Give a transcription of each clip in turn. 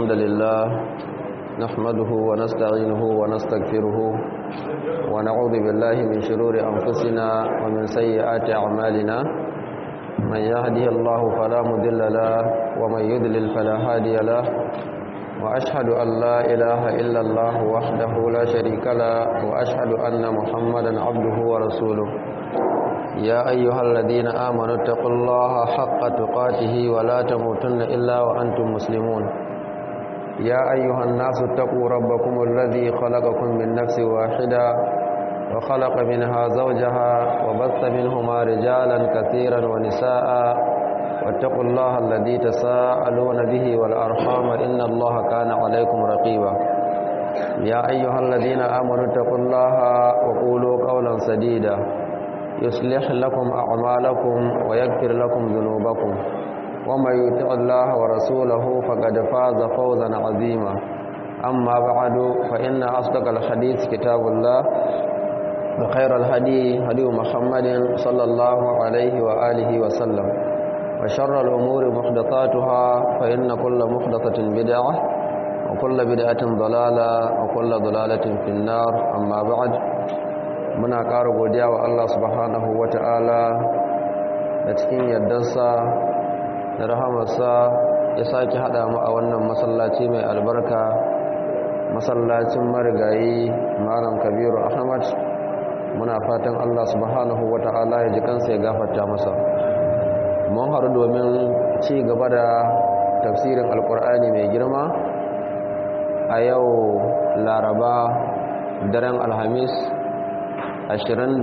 الحمد لله نحمده ونستعينه ونستغفره ونعوذ بالله من شرور أنفسنا ومن سيئات أعمالنا من يهده الله فلا مضل له ومن يضلل فلا هادي له وأشهد أن لا إله إلا الله وحده لا شريك له وأشهد أن محمدا عبده ورسوله يا أيها الذين آمنوا اتقوا الله حق تقاته ولا تموتن إلا وأنتم مسلمون يا أيها الناس اتقوا ربكم الذي خلقكم من نفس واحدة وخلق منها زوجها وبث منهما رجالا كثيرا ونساء واتقوا الله الذي تساءلون به والأرحام إن الله كان عليكم رقيبا يا أيها الذين آمنوا اتقوا الله وقولوا قولا سديدا يصلح لكم أعمالكم ويغفر لكم ذنوبكم ومن يطع الله ورسوله فقد فاز فوزا عظيما أما بعد فإن أصدق الحديث كتاب الله وخير الهدي هدي محمد صلى الله عليه وآله وسلم وشر الأمور محدثاتها فإن كل محدثة بدعة وكل بدعة ضلالة وكل ضلالة في النار أما بعد muna ƙara godiya wa Allah subhanahu wa ta'ala da cikin yardarsa da rahamarsa ya sake haɗa mu a wannan masallaci mai albarka masallacin marigayi malam kabiru ahmad muna fatan Allah subhanahu wa ta'ala ya ji kansa ya gafarta masa mun haru domin ci gaba da tafsirin alkur'ani mai girma a yau laraba daren alhamis 23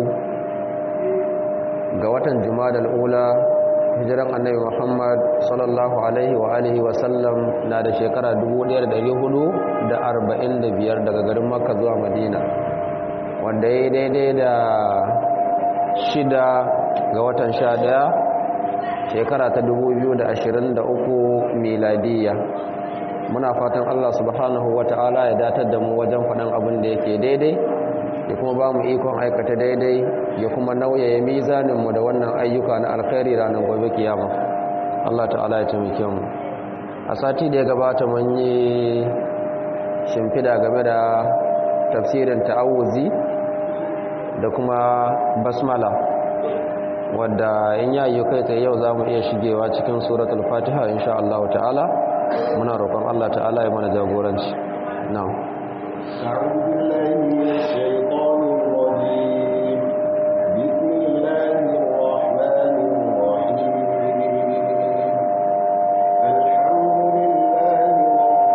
ga watan jumadal ula hijiran annabi muhammad sallallahu alaihi wa alihi wa sallam na da shekara 1445 daga garin makka zuwa madina wanda ya daidai da shida ga watan sha daya shekara ta 2023 miladiyya muna fatan allah subhanahu wa ta'ala ya datar da mu wajen faɗin abin da yake daidai ya kuma ba mu ikon aikata daidai ya kuma nauyaye mizaninmu da wannan ayyuka na alkhairi ranar gobe kiyama Allah ta'ala ya taimake mu a sati da ya gabata mun yi shimfida game da tafsirin ta'awuzi da kuma basmala wadda in yayi kai tsaye yau za mu iya shigewa cikin suratul fatiha insha Allah ta'ala muna roƙon Allah ta'ala ya mana jagoranci na'am أعوذ بالله من الشيطان الرجيم بسم الله الرحمن الرحيم الحمد لله رب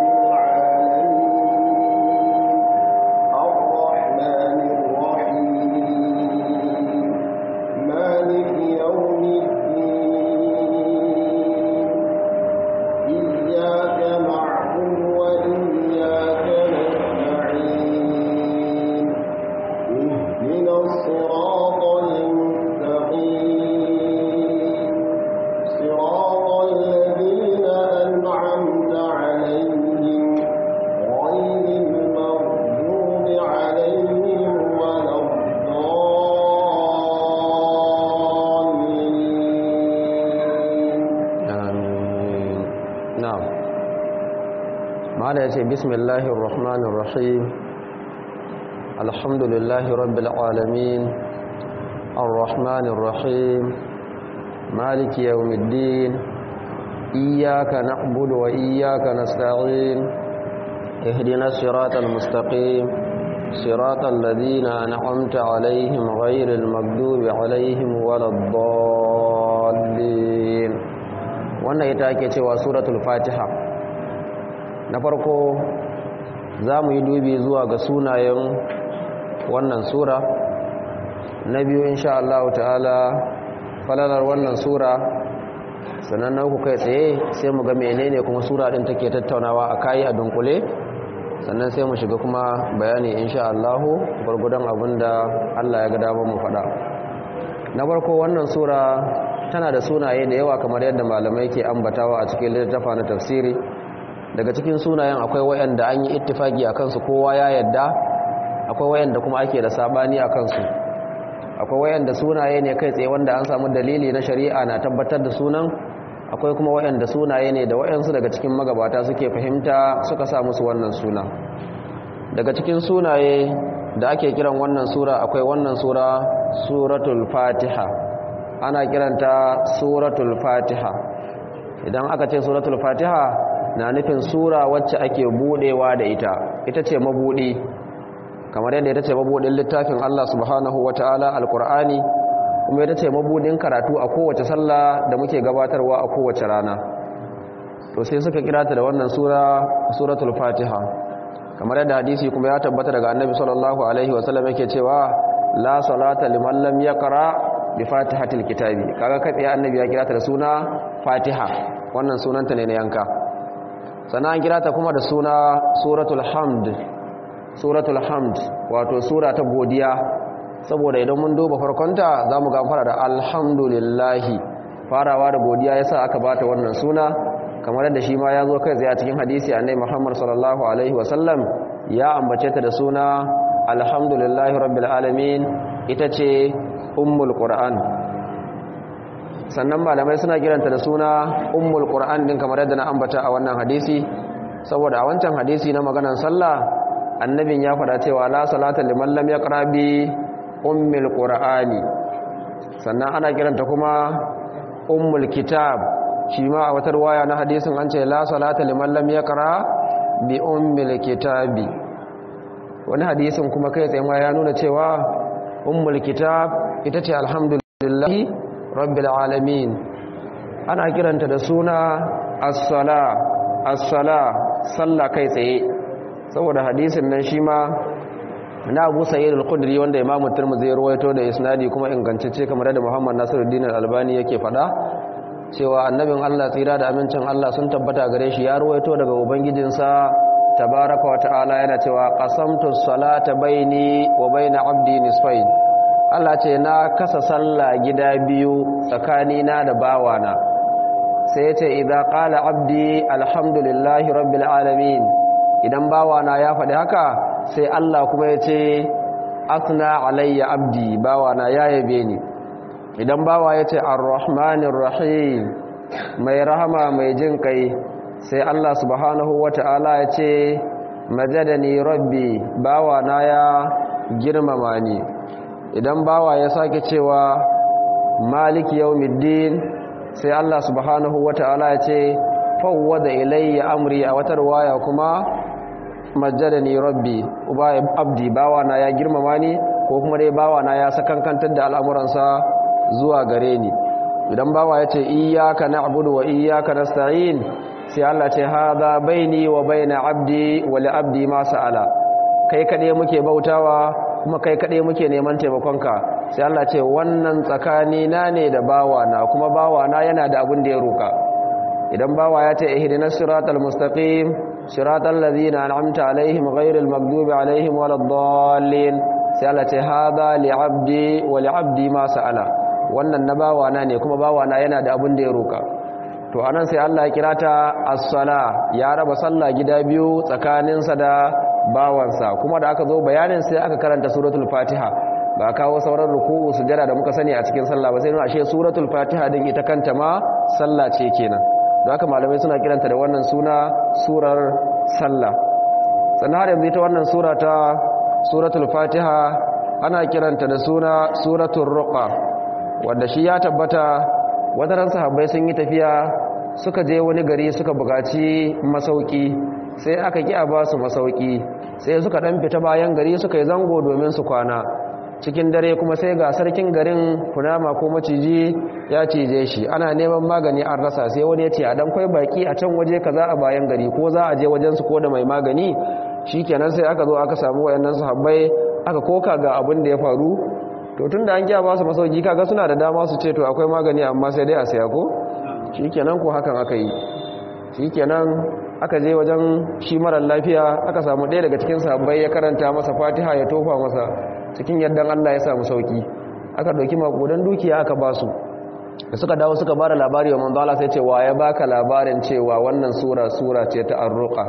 العالمين الرحمن الرحيم مالك يوم الدين إياك نعبد وإياك نستعين اهدنا الصراط المستقيم صراط الذين أنعمت عليهم غير المغضوب عليهم ولا الضالين amin na'am mala yace bismillahir rahmanir rahim alhamdulillahi rabbil alamin arrahmanir rahim maliki yawmiddin iyyaka na'budu wa iyyaka nasta'in ihdinas siratal mustaqim siratal ladzina an'amta alaihim ghairil maghdubi alaihim waladdallin wannan ita ake cewa suratul fatiha na farko za mu yi dubi zuwa ga sunayen wannan sura na biyu insha Allah ta'ala falalar wannan sura sannan na uku kai tsaye sai mu ga menene kuma sura din take tattaunawa a kayi a dunkule sannan sai mu shiga kuma bayani insha Allah gurgudan abinda Allah ya ga damar mu faɗa na farko wannan sura tana da sunaye da yawa kamar yadda malamai ke ambatawa a cikin littafa na tafsiri daga cikin sunayen akwai wayanda an yi ittifaki a kansu kowa ya yadda akwai wayanda kuma ake da sabani a kansu akwai wayanda sunaye ne kai tsaye wanda an samu dalili na shari'a na tabbatar da sunan akwai kuma waɗanda sunaye ne da waɗansu daga cikin magabata suke fahimta suka sa musu wannan suna daga cikin sunaye da ake kiran wannan sura akwai wannan sura suratul fatiha ana kiranta suratul fatiha idan aka ce suratul fatiha na nufin sura wacce ake budewa da ita ita ce mabudi kamar yadda ita ce mabudin littafin Allah subhanahu wataala alqur'ani kuma ita ce mabudin karatu a kowace sallah da muke gabatarwa a kowace rana to sai suka kira ta da wannan sura suratul fatiha kamar yadda hadisi kuma ya tabbata daga annabi sallallahu alaihi wasallam yake cewa la salata liman lam yaqra bi fatihatil kitabi kaga kai tsaye annabi ya kira ta da suna fatiha wannan sunanta ne na yanka sannan an kira ta kuma da suna suratul hamd suratul hamd wato sura ta godiya saboda idan mun duba farkonta za mu fara da alhamdulillahi farawa da godiya ya sa aka bata wannan suna kamar yadda shi ma ya zo kai tsaye a cikin hadisi annai muhammad sallallahu alaihi wasallam ya ambace ta da suna alhamdulillahi rabbil alamin ita ce ummul qur'an sannan malamai suna kiranta da suna ummul qur'an din kamar yadda na ambata a wannan hadisi saboda a wancan hadisi na maganar sallah annabin ya faɗa cewa la salata liman lam yaqra bi ummul qur'ani sannan ana kiranta kuma ummul kitab shi ma a wata ruwaya na hadisin an ce la salata liman lam yaqra bi ummul kitabi wani hadisin kuma kai tsaye ma ya nuna cewa ummul kitab ita ce alhamdulillahi rabbil alamin ana kiranta da suna as-sala as-sala sallah kai tsaye saboda hadisin nan shi ma na Abu Sa'id al-Khudri wanda Imam Tirmidhi ya rawaito da isnadi kuma ingantacce kamar da Muhammad Nasiruddin al-Albani yake fada cewa annabin Allah tsira da amincin Allah sun tabbata gare shi ya rawaito daga ubangijinsa tabaraka wa ta'ala yana cewa qasamtu salata baini wa baina abdi nisfain Allah ce na kasa sallah gida biyu tsakanina da bawana sai yace idza qala abdi alhamdulillahi rabbil alamin idan bawana ya faɗi haka sai Allah kuma yace asna alayya abdi bawana ya yabe ni idan bawa yace arrahmanir rahim mai rahama mai jin kai sai Allah subhanahu wata'ala yace majadani rabbi bawana ya girmama ni idan bawa ya sake cewa maliki yawmiddin sai Allah subhanahu wata'ala ya ce fawwada ilayya amri a wata riwaya kuma majjadani rabbi uba abdi bawa na ya girmama ni ko kuma dai bawa na ya sakankantar da al'amuransa zuwa gare ni idan bawa ya ce iyyaka na'budu wa iyyaka nasta'in sai Allah ce hadha baini wa baina abdi wa li abdi ma sa'ala kai kade muke bautawa kuma kai kaɗai muke neman taimakonka sai Allah ce wannan tsakani na ne da bawana kuma bawana yana da abin da ya roka idan bawa ya ce ihdinas siratal mustaqim siratal ladzina an'amta alaihim ghairil maghdubi alaihim waladdallin sai Allah ce hadha li 'abdi wa li 'abdi ma sa'ala wannan na bawana ne kuma bawana yana da abin da ya roka to anan sai Allah ya kira ta as-sala ya raba sallah gida biyu tsakaninsa da bawansa kuma da aka zo bayanin sai aka karanta suratul fatiha ba kawo sauran ruku'u sujada da muka sani a cikin sallah ba sai nuna ashe suratul fatiha din ita kanta ma sallah ce kenan da haka malamai suna kiranta da wannan suna surar sallah sannan har yanzu ita wannan sura ta suratul fatiha ana kiranta da suna suratul ruqa wanda shi ya tabbata wadaran sahabbai sun yi tafiya suka je wani gari suka buƙaci masauki sai aka ki a ba su masauki sai suka dan fita bayan gari suka yi zango domin su kwana cikin dare kuma sai ga sarkin garin kunama ko maciji ya cije shi ana neman magani an rasa sai wani ya ce a dan kwai baki a can waje kaza a bayan gari ko za a je wajen su ko da mai magani shikenan sai aka zo aka samu wayannan sahabbai aka koka ga abin da ya faru to tunda an kiya ba su masauki kaga suna da dama su ce to akwai magani amma sai dai a saya ko shikenan ko hakan aka yi shikenan aka je wajen shi marar lafiya aka samu ɗaya daga cikin sahabbai ya karanta masa fatiha ya tofa masa cikin yardan Allah ya samu sauki aka ɗauki makudan dukiya aka ba su da suka dawo suka ba da labari wa manzo Allah sai ce wa ya baka labarin cewa wannan sura sura ce ta arruqa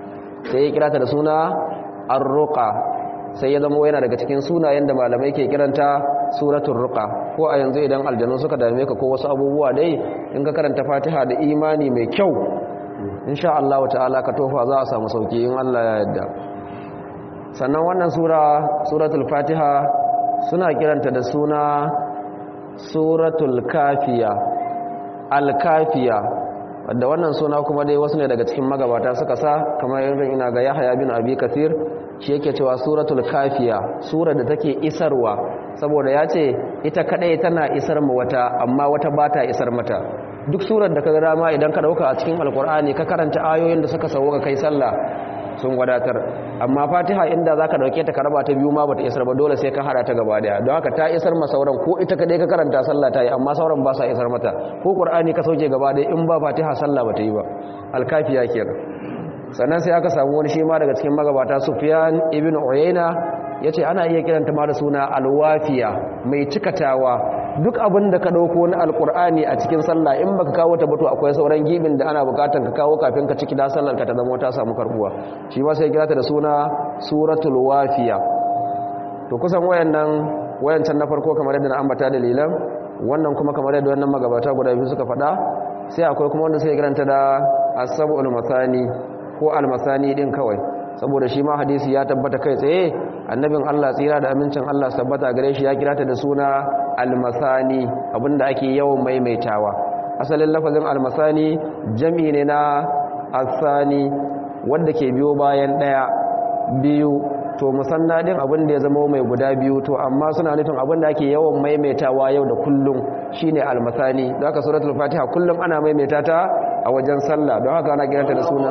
sai ya kira ta da suna arruqa sai ya zama yana daga cikin sunayen da malamai ke kiranta suratul ruqa ko a yanzu idan aljanu suka dame ka ko wasu abubuwa dai in ka karanta fatiha da imani mai kyau insha Allah ta'ala ka tofa za a samu sauki in Allah ya yarda sannan wannan sura suratul fatiha suna kiranta da suna suratul kafiya al-kafiya wadda wannan suna kuma dai wasu ne daga cikin magabata suka sa kamar irin ina ga Yahya bin Abi Kathir shi yake cewa suratul kafiya sura da take isarwa saboda ya ce ita kadai tana isar mu wata amma wata bata isar mata duk surar da ka ga dama idan ka dauka a cikin alkur'ani ka karanta ayoyin da suka sauka kai sallah sun wadatar amma fatiha inda zaka dauke ta karaba ta biyu ma bata isar ba dole sai ka hada ta gaba daya don haka ta isar ma sauran ko ita kadai ka karanta sallah ta yi amma sauran ba sa isar mata ko qur'ani ka sauke gaba daya in ba fatiha sallah bata yi ba alkafiya kenan sannan sai aka samu wani shi ma daga cikin magabata sufyan ibn uyayna yace ana iya kiranta ma da suna alwafiya mai cikatawa duk abin da ka dauko na alqur'ani a cikin sallah in baka kawo ta bato akwai sauran gibin da ana bukatan ka kawo kafin ka ciki da sallar ka ta zama ta samu karbuwa shi ma sai kirata da suna suratul wafiya to kusan wayannan wayancan na farko kamar yadda na ambata dalilan wannan kuma kamar yadda wannan magabata guda biyu suka faɗa sai akwai kuma wanda sai kiranta da asabul masani ko almasani din kawai saboda shi ma hadisi ya tabbata kai tsaye annabin Allah tsira da amincin Allah tabbata gare shi ya kira ta da suna almasani abinda ake yawan maimaitawa asalin lafazin almasani jami ne na asani wanda ke biyo bayan daya biyu to musanna din abin da ya zama mai guda biyu to amma suna nufin abin da ake yawan maimaitawa yau da kullum shine almasani don haka suratul fatiha kullum ana maimaita ta a wajen sallah don haka ana kiranta da suna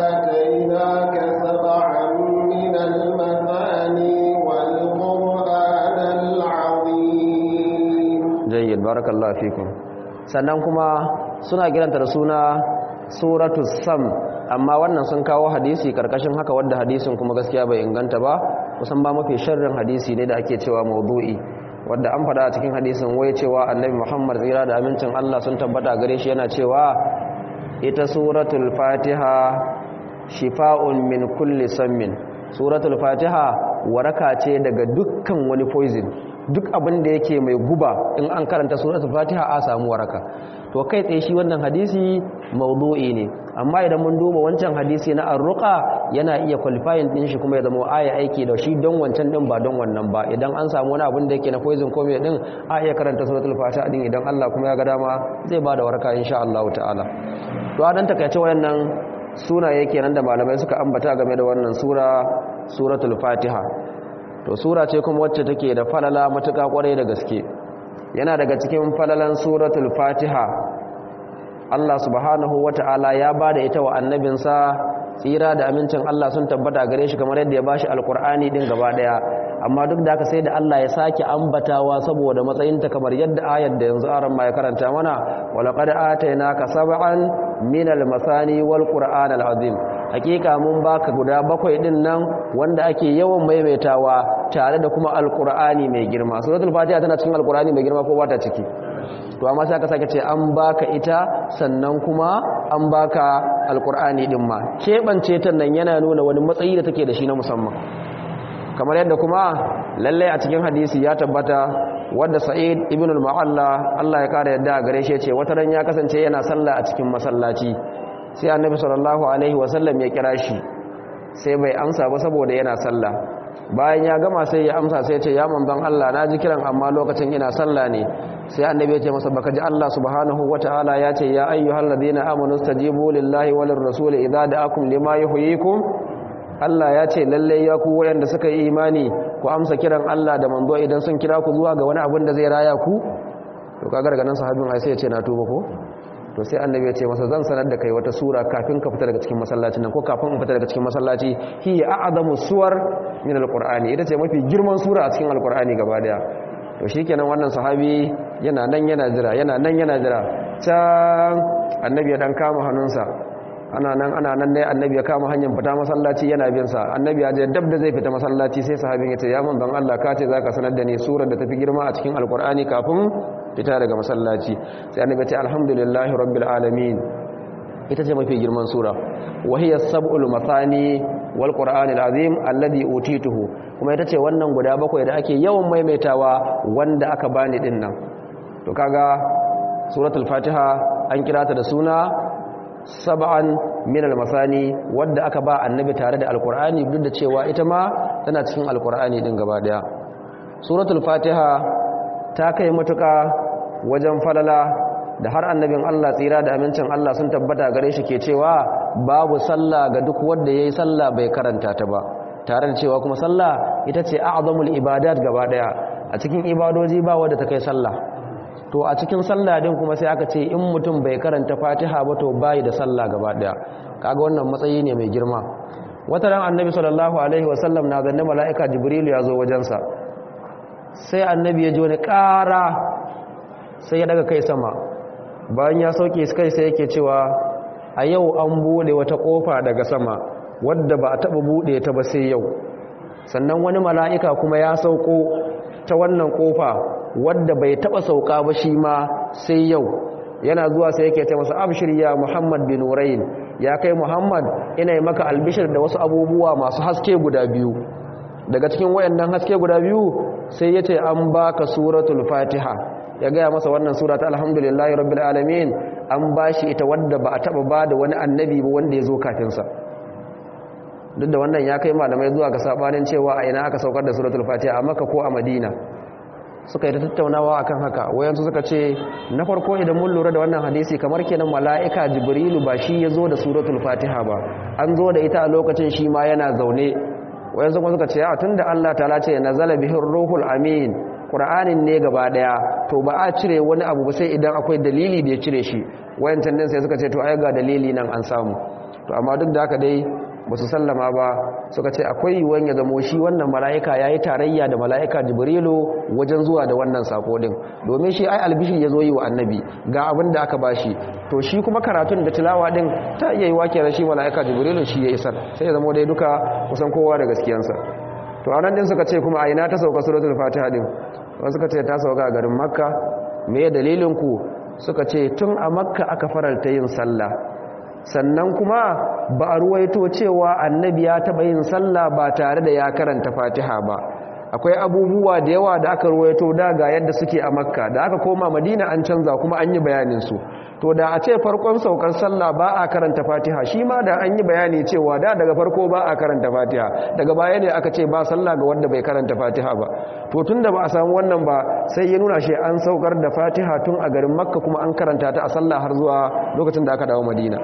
jayyid barakallahu fikum sannan kuma suna kiranta da suna suratul sam amma wannan sun kawo hadisi karkashin haka wanda hadisin kuma gaskiya bai inganta ba kusan ba mafi sharrin hadisi ne da ake cewa maudu'i wanda an faɗa a cikin hadisin wai cewa annabi Muhammad tsira da amincin Allah sun tabbata gare shi yana cewa ita suratul fatiha shifa'un min kulli sammin suratul fatiha waraka ce daga dukkan wani poison duk abin da yake mai guba in an karanta suratul fatiha a samu waraka to kai tsaye shi wannan hadisi maudu'i ne amma idan mun duba wancan hadisi na arruqa yana iya qualifying din shi kuma ya zama aya aiki da shi don wancan din ba don wannan ba idan an samu wani abin da yake na poison ko mai din a iya karanta suratul fatiha din idan Allah kuma ya ga dama zai bada waraka insha Allah ta'ala to a dan takaice wayannan sunaye kenan da malamai suka ambata game da wannan sura suratul fatiha to sura ce kuma wacce take da falala matuƙa kwarai da gaske yana daga cikin falalan suratul fatiha Allah subhanahu wata'ala ya bada ita wa annabinsa tsira da amincin Allah sun tabbata gare shi kamar yadda ya bashi alkur'ani din gaba daya amma duk da haka sai da Allah ya sake ambatawa saboda matsayinta kamar yadda ayar da yanzu aran ma ya karanta mana walaqad atainaka sab'an minal masani wal qur'anal azim hakika mun baka guda bakwai din nan wanda ake yawan maimaitawa tare da kuma alkur'ani mai girma suratul fatiha tana cikin alkur'ani mai girma ko ba ta ciki to amma sai aka sake ce an baka ita sannan kuma an baka alkur'ani din ma kebance ta nan yana nuna wani matsayi da take da shi na musamman kamar yadda kuma lallai a cikin hadisi ya tabbata wanda sa'id ibn al-mu'alla Allah ya kara yadda gare shi ce wata ran ya kasance yana sallah a cikin masallaci sai annabi sallallahu alaihi wasallam ya kira shi sai bai amsa ba saboda yana sallah bayan ya gama sai ya amsa sai ya ce ya manzon Allah na ji kiran amma lokacin ina sallah ne sai annabi ya ce masa baka ji Allah subhanahu wataala ya ce ya ayyuhal ladina amanu stajibu lillahi walir rasul idza da'akum lima yuhyikum Allah ya ce lalle ya ku wayanda suka yi imani ku amsa kiran Allah da manzo idan sun kira ku zuwa ga wani abin da zai raya ku to kaga daga nan sahabin ai sai ya ce na tuba ko to sai annabi ya ce masa zan sanar da kai wata sura kafin ka fita daga cikin masallacin nan ko kafin in fita daga cikin masallaci hiya a'zamu suwar min alqur'ani ita ce mafi girman sura a cikin alqur'ani gaba daya to shikenan wannan sahabi yana nan yana jira yana nan yana jira can annabi ya dan kama hannunsa ana nan ana nan ne annabi ya kama hanyar fita masallaci yana bin sa annabi ya je dab da zai fita masallaci sai sahabin ya ce ya manzon Allah ka ce zaka sanar da ni surar da tafi girma a cikin alqur'ani kafin fita daga masallaci sai annabi ya ce alhamdulillahi rabbil alamin ita ce mafi girman sura wa hiya sab'ul mathani wal qur'anil azim alladhi utituhu kuma ita ce wannan guda bakwai da ake yawan maimaitawa wanda aka bani din nan to kaga suratul fatiha an kira ta da suna sab'an min al-masani wadda aka ba annabi tare da alqur'ani duk da cewa ita ma tana cikin alqur'ani din gaba daya suratul fatiha ta kai matuka wajen falala da har annabin Allah tsira da amincin Allah sun tabbata gare shi ke cewa babu sallah ga duk wanda yayi sallah bai karanta ta ba tare da cewa kuma sallah ita ce a'zamul ibadat gaba daya a cikin ibadoji ba wanda ta kai sallah to a cikin sallah din kuma sai aka ce in mutum bai karanta fatiha ba to bai da sallah gaba daya kaga wannan matsayi ne mai girma wata ran annabi sallallahu alaihi wasallam na zanne mala'ika jibril ya zo wajensa sai annabi ya ji wani ƙara sai ya daga kai sama bayan ya sauke kai sai yake cewa a yau an bude wata kofa daga sama wadda ba a taba bude ta ba sai yau sannan wani mala'ika kuma ya sauko ta wannan kofa wadda bai taba sauka ba shi ma sai yau yana zuwa sai yake ta masa abshir ya Muhammad bin Nurayn ya kai Muhammad ina yi maka albishir da wasu abubuwa masu haske guda biyu daga cikin wayannan haske guda biyu sai yace an baka suratul Fatiha ya gaya masa wannan sura ta alhamdulillahi rabbil alamin an bashi ita wadda ba a taba bada wani annabi ba wanda ya zo kafin sa duk da wannan ya kai malamai zuwa ga sabanin cewa a ina aka saukar da suratul Fatiha a Makka ko a Madina suka yi ta tattaunawa akan haka wayansu suka ce na farko idan mun lura da wannan hadisi kamar kenan mala'ika jibrilu ba shi ya zo da suratul fatiha ba an zo da ita a lokacin shi ma yana zaune wayansu kuma suka ce a tunda Allah ta'ala ce nazala bihir ruhul amin qur'anin ne gaba daya to ba a cire wani abu ba sai idan akwai dalili da ya cire shi wayancan din sai suka ce to ai ga dalili nan an samu to amma duk da haka dai ba su sallama ba suka ce akwai yiwuwan ya zamo shi wannan mala'ika ya yi tarayya da mala'ika jibrilu wajen zuwa da wannan sako din domin shi ai albishir ya zo yi wa annabi ga abin da aka bashi to shi kuma karatun da tilawa din ta iya yi wake da shi mala'ika jibrilu shi ya isar sai ya zamo dai duka kusan kowa da gaskiyansa to a nan din suka ce kuma a ina ta sauka suratul fatiha din wasu suka ce ta sauka a garin makka me dalilin ku suka ce tun a makka aka faralta yin sallah sannan kuma ba a ruwaito cewa annabi ya taɓa yin sallah ba tare da ya karanta fatiha ba akwai abubuwa da yawa da aka ruwaito da ga yadda suke a makka da aka koma madina an canza kuma an yi bayaninsu to da a ce farkon saukar sallah ba a karanta fatiha shi ma da an yi bayani cewa da daga farko ba a karanta fatiha daga baya ne aka ce ba sallah ga wanda bai karanta fatiha ba to tun da ba a samu wannan ba sai ya nuna shi an saukar da fatiha tun a garin makka kuma an karanta ta a sallah har zuwa lokacin da aka dawo madina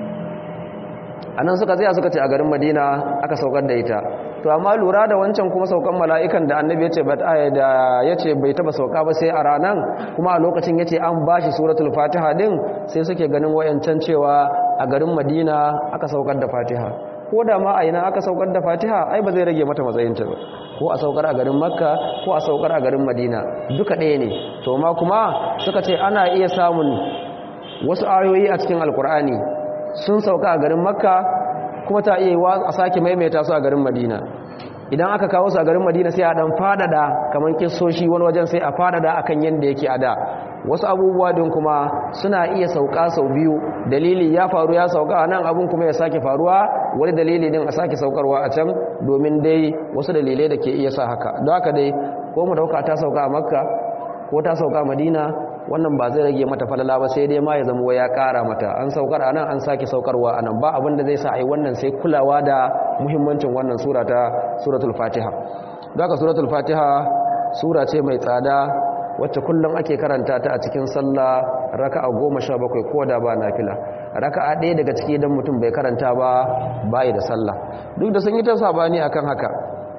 a nan suka tsaya suka ce a garin madina aka saukar da ita to amma lura da wancan kuma saukan mala'ikan da annabi ya ce da ya ce bai taba sauka ba sai a ranar kuma a lokacin ya ce an ba shi suratul fatiha din sai suke ganin wayancan cewa a garin madina aka saukar da fatiha ko da ma a ina aka saukar da fatiha ai ba zai rage mata matsayinta ba ko a saukar a garin makka ko a saukar a garin madina duka ɗaya ne to ma kuma suka ce ana iya samun wasu ayoyi a cikin alkur'ani sun sauka a garin makka kuma ta iya wa a sake maimaita su a garin madina idan aka kawo su a garin madina sai a dan fadada kamar kissoshi wani wajen sai a fadada akan yanda yake a da wasu abubuwa din kuma suna iya sauka sau biyu dalili ya faru ya sauka a nan abun kuma ya sake faruwa wani dalili din a sake saukarwa a can domin dai wasu dalilai da ke iya sa haka don haka dai ko mu dauka ta sauka a makka ko ta sauka a madina wannan ba zai rage mata falala ba sai dai ma ya zama ya kara mata an saukar anan an sake saukarwa anan ba abin da zai sa ai wannan sai kulawa da muhimmancin wannan sura ta suratul fatiha daga suratul fatiha sura ce mai tsada wacce kullum ake karanta ta a cikin sallah raka'a goma sha bakwai ko da ba nafila raka'a ɗaya daga ciki idan mutum bai karanta ba bai da sallah duk da sun yi ta sabani akan haka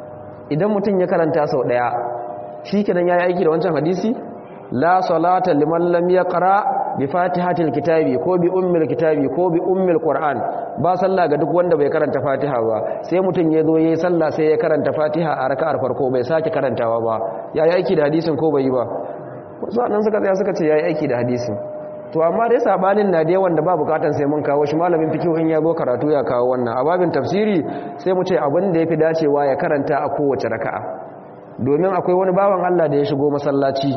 idan mutum ya karanta sau ɗaya shi kenan ya yi aiki da wancan hadisi la salata liman lam yaqra bi fatihatil kitabi ko bi ummil kitabi ko bi ummil qur'an ba sallah ga duk wanda bai karanta fatiha ba sai mutun ya zo yayi sallah sai ya karanta fatiha a raka'ar farko bai sake karantawa ba yayi aiki da hadisin ko bai yi ba sannan suka tsaya suka ce yayi aiki da hadisin to amma dai sabanin na da yawan da ba bukatan sai mun kawo shi malamin fiqh in ya zo karatu ya kawo wannan a babin tafsiri sai mu ce abin da yafi dacewa ya karanta a kowace raka'a domin akwai wani bawan Allah da ya shigo masallaci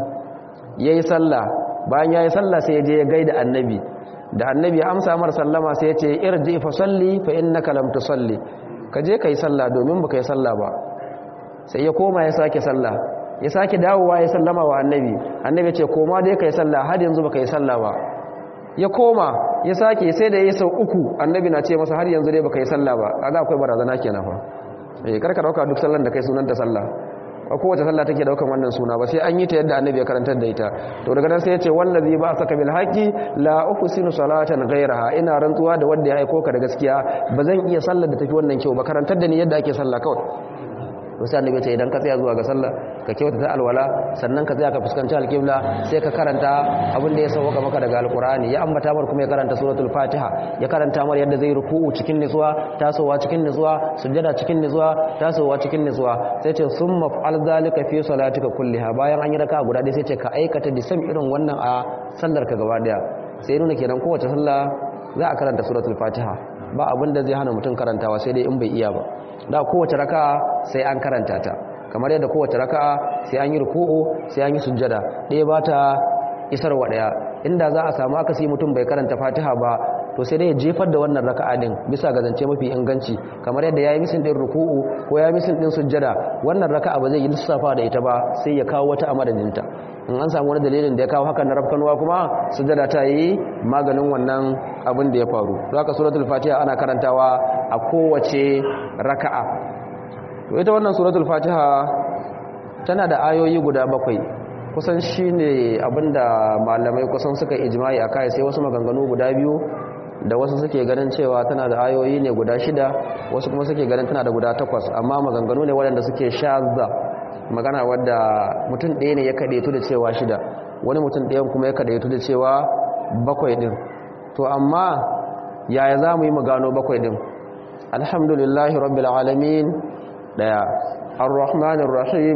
ya yi sallah bayan ya yi sallah sai ya je ya gaida annabi da annabi ya amsa mar sallama sai ya ce irji fa salli fa innaka lam tusalli ka je kai sallah domin baka yi sallah ba sai ya koma ya sake sallah ya sake dawowa ya sallama wa annabi annabi ya ce koma dai kai sallah har yanzu baka yi sallah ba ya koma ya sake sai da ya sau uku annabi na ce masa har yanzu dai baka yi sallah ba kaga akwai barazana kenan fa eh karka dauka duk sallan da kai sunanta sallah ba kowace sallah take daukan wannan suna ba sai an yi ta yadda annabi ya karantar da ita to daga nan sai ya ce wallazi ba saka bil haqi la uhsinu salatan ghayraha ina rantsuwa da wanda ya aiko ka da gaskiya ba zan iya sallar da tafi wannan kyau ba karantar da ni yadda ake sallah kawai to sai annabi ya ce idan ka tsaya zuwa ga sallah ka kyauta ta alwala sannan ka tsaya ka fuskanci alqibla sai ka karanta abin da ya sauka maka daga alqur'ani ya ambata mar kuma ya karanta suratul fatiha ya karanta mar yadda zai ruku'u cikin nutsuwa tasowa cikin nutsuwa sujjada cikin nutsuwa tasowa cikin nutsuwa sai ce summa fa'al zalika fi salatika kulliha bayan an yi raka guda ɗaya sai ce ka aikata da sam irin wannan a sallar ka gaba daya sai nuna kenan kowace sallah za a karanta suratul fatiha ba abin da zai hana mutum karantawa sai dai in bai iya ba da kowace raka'a sai an karanta ta kamar yadda kowace raka'a sai an yi ruku'u sai an yi sujjada ɗaya ba ta isarwa ɗaya inda za a samu akasi mutum bai karanta fatiha ba to sai dai ya jefar da wannan raka'a din bisa ga zance mafi inganci kamar yadda yayi misin din ruku'u ko yayi misin din sujjada wannan raka'a ba zai yi lissafa da ita ba sai ya kawo wata a madadinta in an samu wani dalilin da ya kawo hakan na rafkanuwa kuma sujjada ta yi maganin wannan abin da ya faru zaka suratul fatiha ana karantawa a kowace raka'a to ita wannan suratul fatiha tana da ayoyi guda bakwai kusan shine abinda malamai kusan suka ijma'i akai sai wasu maganganu guda biyu da wasu suke ganin cewa tana da ayoyi ne guda shida wasu kuma suke ganin tana da guda takwas amma maganganu ne waɗanda suke shazza magana wadda mutum ɗaya ne ya kaɗaitu da cewa shida wani mutum ɗayan kuma ya kaɗaitu da cewa bakwai ɗin to amma yaya za mu yi mu gano bakwai ɗin alhamdulillahi rabbil alamin ɗaya ar-rahmanir rahim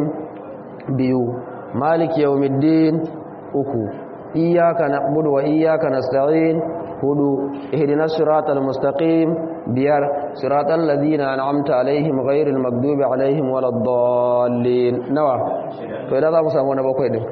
biyu maliki yawmiddin uku iyyaka na'budu wa iyyaka nasta'in hudu ihdinas siratal mustaqim biyar siratal ladina an'amta alaihim ghairil maghdubi alaihim waladdallin nawa to idan za mu samu na bakwai din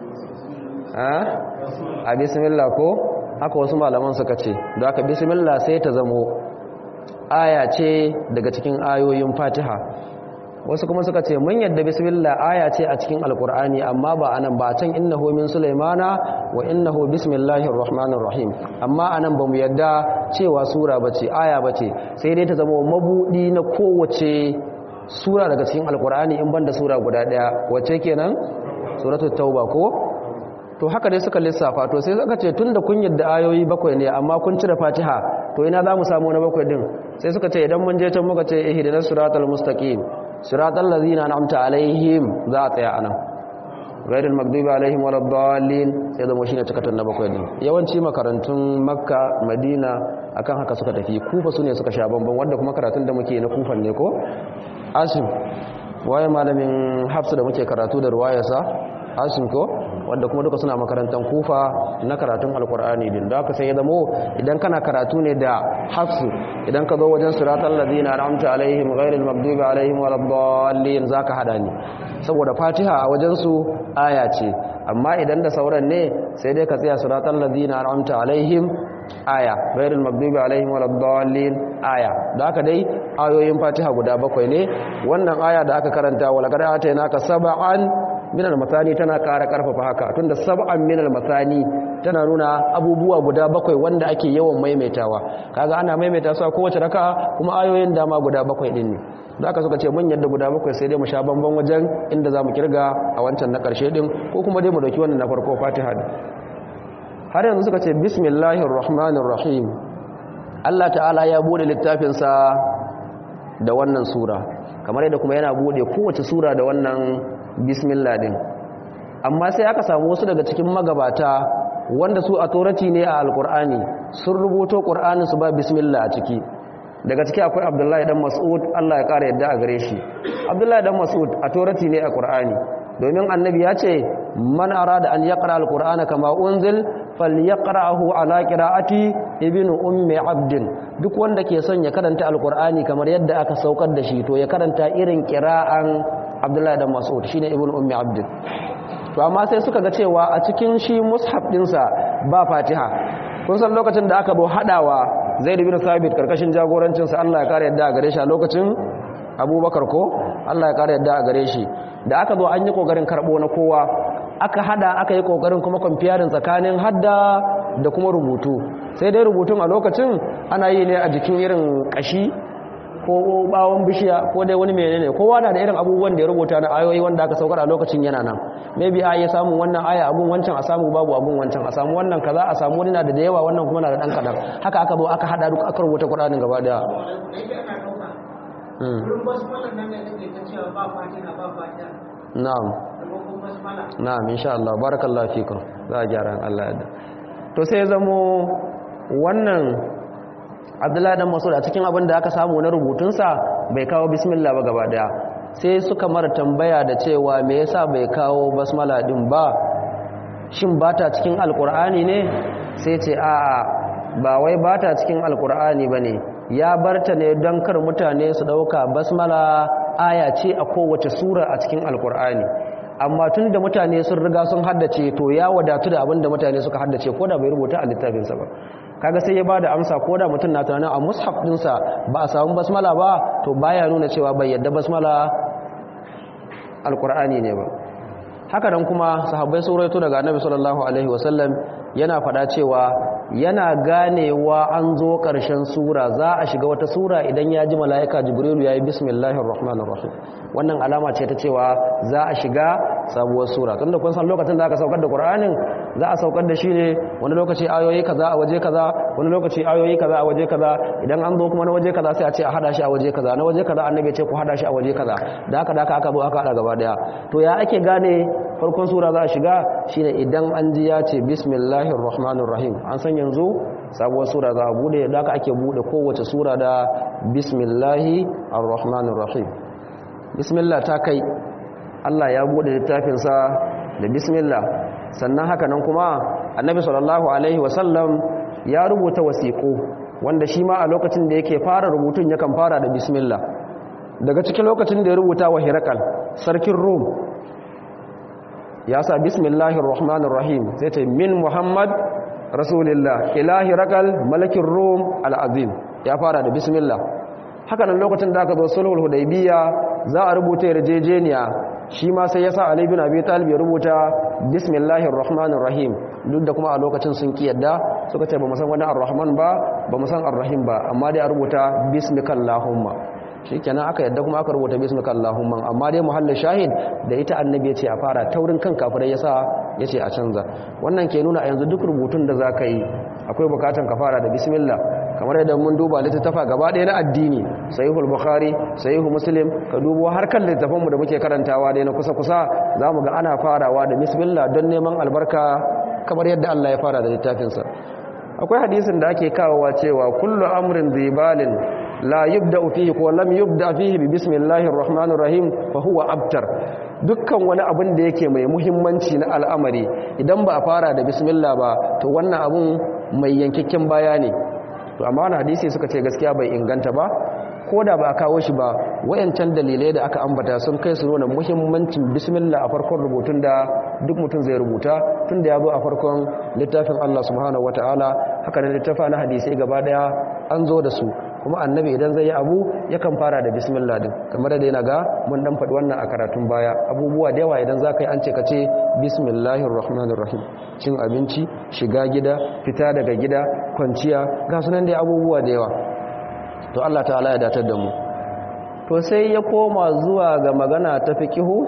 a bismillah ko haka wasu malaman suka ce da aka bismillah sai ta zamo aya ce daga cikin ayoyin fatiha wasu kuma suka ce mun yadda bismillah aya ce a cikin alkur'ani amma ba anan ba can innahu min sulaimana wa innahu bismillahir rahmanir rahim amma anan bamu yadda cewa sura bace aya bace sai dai ta zama mabudi na kowace sura daga cikin alkur'ani in banda sura guda daya wace kenan suratul tauba ko to haka dai suka lissafa to sai suka ce tunda kun yadda ayoyi bakwai ne amma kun cire fatiha to ina za mu samu na bakwai din sai suka ce idan mun je can muka ce ihdinas siratal mustaqim siratal ladzina an'amta alaihim za a tsaya anan ghairil maghdubi alaihim waladdallin sai zama shine cikatan na bakwai din yawanci makarantun makka madina akan haka suka tafi kufa sune suka sha bamban wanda kuma karatun da muke na kufan ne ko asim waye malamin hafsu da muke karatu da ruwayarsa asim ko wanda kuma duka suna makarantar kufa na karatun alkur'ani din da aka sai ya zamo idan kana karatu ne da hafsu idan ka zo wajen siratal ladina an'amta alaihim ghairil maghdubi alaihim waladdallin zaka hada ni saboda fatiha a wajen su aya ce amma idan da sauran ne sai dai ka tsaya siratal ladina an'amta alaihim aya ghairil maghdubi alaihim waladdallin aya da haka dai ayoyin fatiha guda bakwai ne wannan aya da aka karanta walaqad atainaka sab'an minal masani tana ƙara ƙarfafa haka tunda sab'an minal masani tana nuna abubuwa guda bakwai wanda ake yawan maimaitawa kaga ana maimaita su a kowace raka'a kuma ayoyin dama guda bakwai din ne da aka suka ce mun yadda guda bakwai sai dai mu sha bamban wajen inda zamu kirga a wancan na ƙarshe din ko kuma dai mu dauki wannan na farko Fatiha din har yanzu suka ce bismillahir rahmanir rahim Allah ta'ala ya bude littafin sa da wannan sura kamar yadda kuma yana bude kowace sura da wannan bismillah din amma sai aka samu wasu daga cikin magabata wanda su authority ne a alkur'ani sun rubuto qur'anin su ba bismillah a ciki daga ciki akwai abdullahi dan mas'ud Allah ya kara yadda a gare shi abdullahi dan mas'ud authority ne a qur'ani domin annabi ya ce man arada an yaqra alqur'ana kama unzil falyaqra'ahu ala qira'ati ibnu ummi abdin duk wanda ke son ya karanta alqur'ani kamar yadda aka saukar da shi to ya karanta irin qira'an abdullahi dan mas'ud shine ibnu ummi abdin to amma sai suka ga cewa a cikin shi mushaf dinsa ba fatiha kun san lokacin da aka bo hadawa zaid bin sabit karkashin jagorancin sa Allah ya kare yadda gare shi a lokacin abubakar ko Allah ya kara yadda a gare shi da aka zo an yi kokarin karbo na kowa aka hada aka yi kokarin kuma kwamfiyarin tsakanin hadda da kuma rubutu sai dai rubutun a lokacin ana yi ne a jikin irin kashi ko bawon bishiya ko dai wani menene kowa na da irin abubuwan da ya rubuta na ayoyi wanda aka saukar a lokacin yana nan maybe a iya samun wannan aya abun wancan a samu babu abun wancan a samu wannan kaza a samu wani na da yawa wannan kuma na da dan kadan haka aka zo aka hada duk aka rubuta Qur'anin gaba daya na'am na'am insha Allah barakallahu fikum za a gyara Allah ya to sai zamo wannan abdullahi dan masud a cikin abin da aka samu na rubutunsa bai kawo bismillah ba gaba daya sai suka mara tambaya da cewa me yasa bai kawo basmala din ba shin bata cikin alkur'ani ne sai ce a'a ba wai bata cikin alkur'ani bane ya barta ne don kar mutane su dauka basmala aya ce a kowace sura a cikin alkur'ani amma tun da mutane sun riga sun haddace to ya wadatu da abin da mutane suka haddace ko da bai rubuta a littafinsa ba kaga sai ya bada amsa ko da mutum na tunanin a mushaf dinsa ba a samu basmala ba to baya nuna cewa bai yadda basmala alkur'ani ne ba haka nan kuma sahabbai sun rawaito daga annabi sallallahu alaihi wasallam yana fada cewa yana ganewa an zo ƙarshen sura za a shiga wata sura idan ya ji mala'ika jibrilu ya yi bismillahir rahmanir rahim wannan alama ce ta cewa za a shiga sabuwar sura tunda kun san lokacin da aka saukar da qur'anin za a saukar da shi ne wani lokaci ayoyi kaza a waje kaza wani lokaci ayoyi kaza a waje kaza idan an zo kuma na waje kaza sai a ce a hada shi a waje kaza na waje kaza annabi ya ce ku hada shi a waje kaza da haka da haka aka zo aka hada gaba daya to ya ake gane farkon sura za a shiga shine idan an ji ya ce bismillahir rahmanir rahim an san yanzu sabuwar sura za a bude da haka ake bude kowace sura da bismillahi arrahmanir rahim bismillah ta kai Allah ya bude littafinsa da bismillah sannan haka nan kuma annabi sallallahu alaihi wasallam ya rubuta wasiƙo wanda shi ma a lokacin da yake fara rubutun yakan fara da bismillah daga cikin lokacin da ya rubuta wa hirakal sarkin rum ya sa bismillahir rahmanir rahim sai ta min muhammad rasulillah ilahi rakal malakin rum al'azim ya fara da bismillah haka nan lokacin da aka zo sulhul hudaybiya za a rubuta yarjejeniya shi ma sai ya sa ali bin abi talib ya rubuta bismillahir rahmanir rahim duk da kuma a lokacin sun ki yadda suka ce ba mu san wani ar-rahman ba ba mu san ar-rahim ba amma dai a rubuta bismikallahumma shikenan aka yadda kuma aka rubuta bismikallahumma amma dai muhallin shahid da ita annabi ya ce a fara taurin kan kafirai yasa ya ce a canza wannan ke nuna a yanzu duk rubutun da za ka yi akwai bukatan ka fara da bismillah kamar yadda mun duba littattafa gaba ɗaya na addini sahihul bukhari sahihu muslim ka dubo har kan littattafan mu da muke karantawa dai na kusa kusa zamu ga ana farawa da bismillah don neman albarka kamar yadda Allah ya fara da littafinsa akwai hadisin da ake kawowa cewa kullu amrin zibalin la yubda fihi ko lam yubda fihi bi bismillahir rahmanir rahim fa huwa abtar dukkan wani abin da yake mai muhimmanci na al'amari idan ba a fara da bismillah ba to wannan abun mai yankakken baya ne to amma wani hadisi suka ce gaskiya bai inganta ba ko da ba a kawo shi ba wayancan dalilai da aka ambata sun kai su nuna muhimmancin bismillah a farkon rubutun da duk mutum zai rubuta tun da ya zo a farkon littafin Allah subhanahu wataala haka ne littafa na hadisi gaba daya an zo da su kuma annabi idan zai yi abu yakan fara da bismillah din kamar da yana ga mun dan faɗi wannan a karatun baya abubuwa da yawa idan za ka yi an ce ka ce bismillahir rahmanir rahim cin abinci shiga gida fita daga gida kwanciya ga sunan dai abubuwa da yawa to Allah ta'ala ya datar da mu to sai ya koma zuwa ga magana ta fiqihu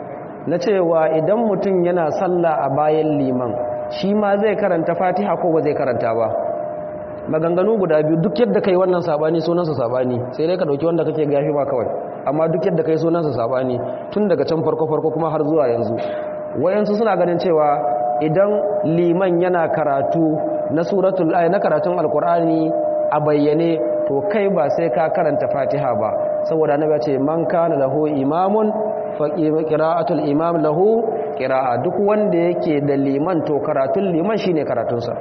na cewa idan mutum yana sallah a bayan liman shi ma zai karanta fatiha ko ba zai karanta ba maganganu guda biyu duk yadda kai wannan sabani sunansa sabani sai dai ka dauki wanda kake gafi ba kawai amma duk yadda kai sunansa sabani tun daga can farko farko kuma har zuwa yanzu wayansu suna ganin cewa idan liman yana karatu na suratul ay na karatun alqur'ani a bayyane to kai ba sai ka karanta fatiha ba saboda annabi ya ce man kana lahu imamun fa qira'atul imam lahu qira'a duk wanda yake da liman to karatun liman shine karatunsa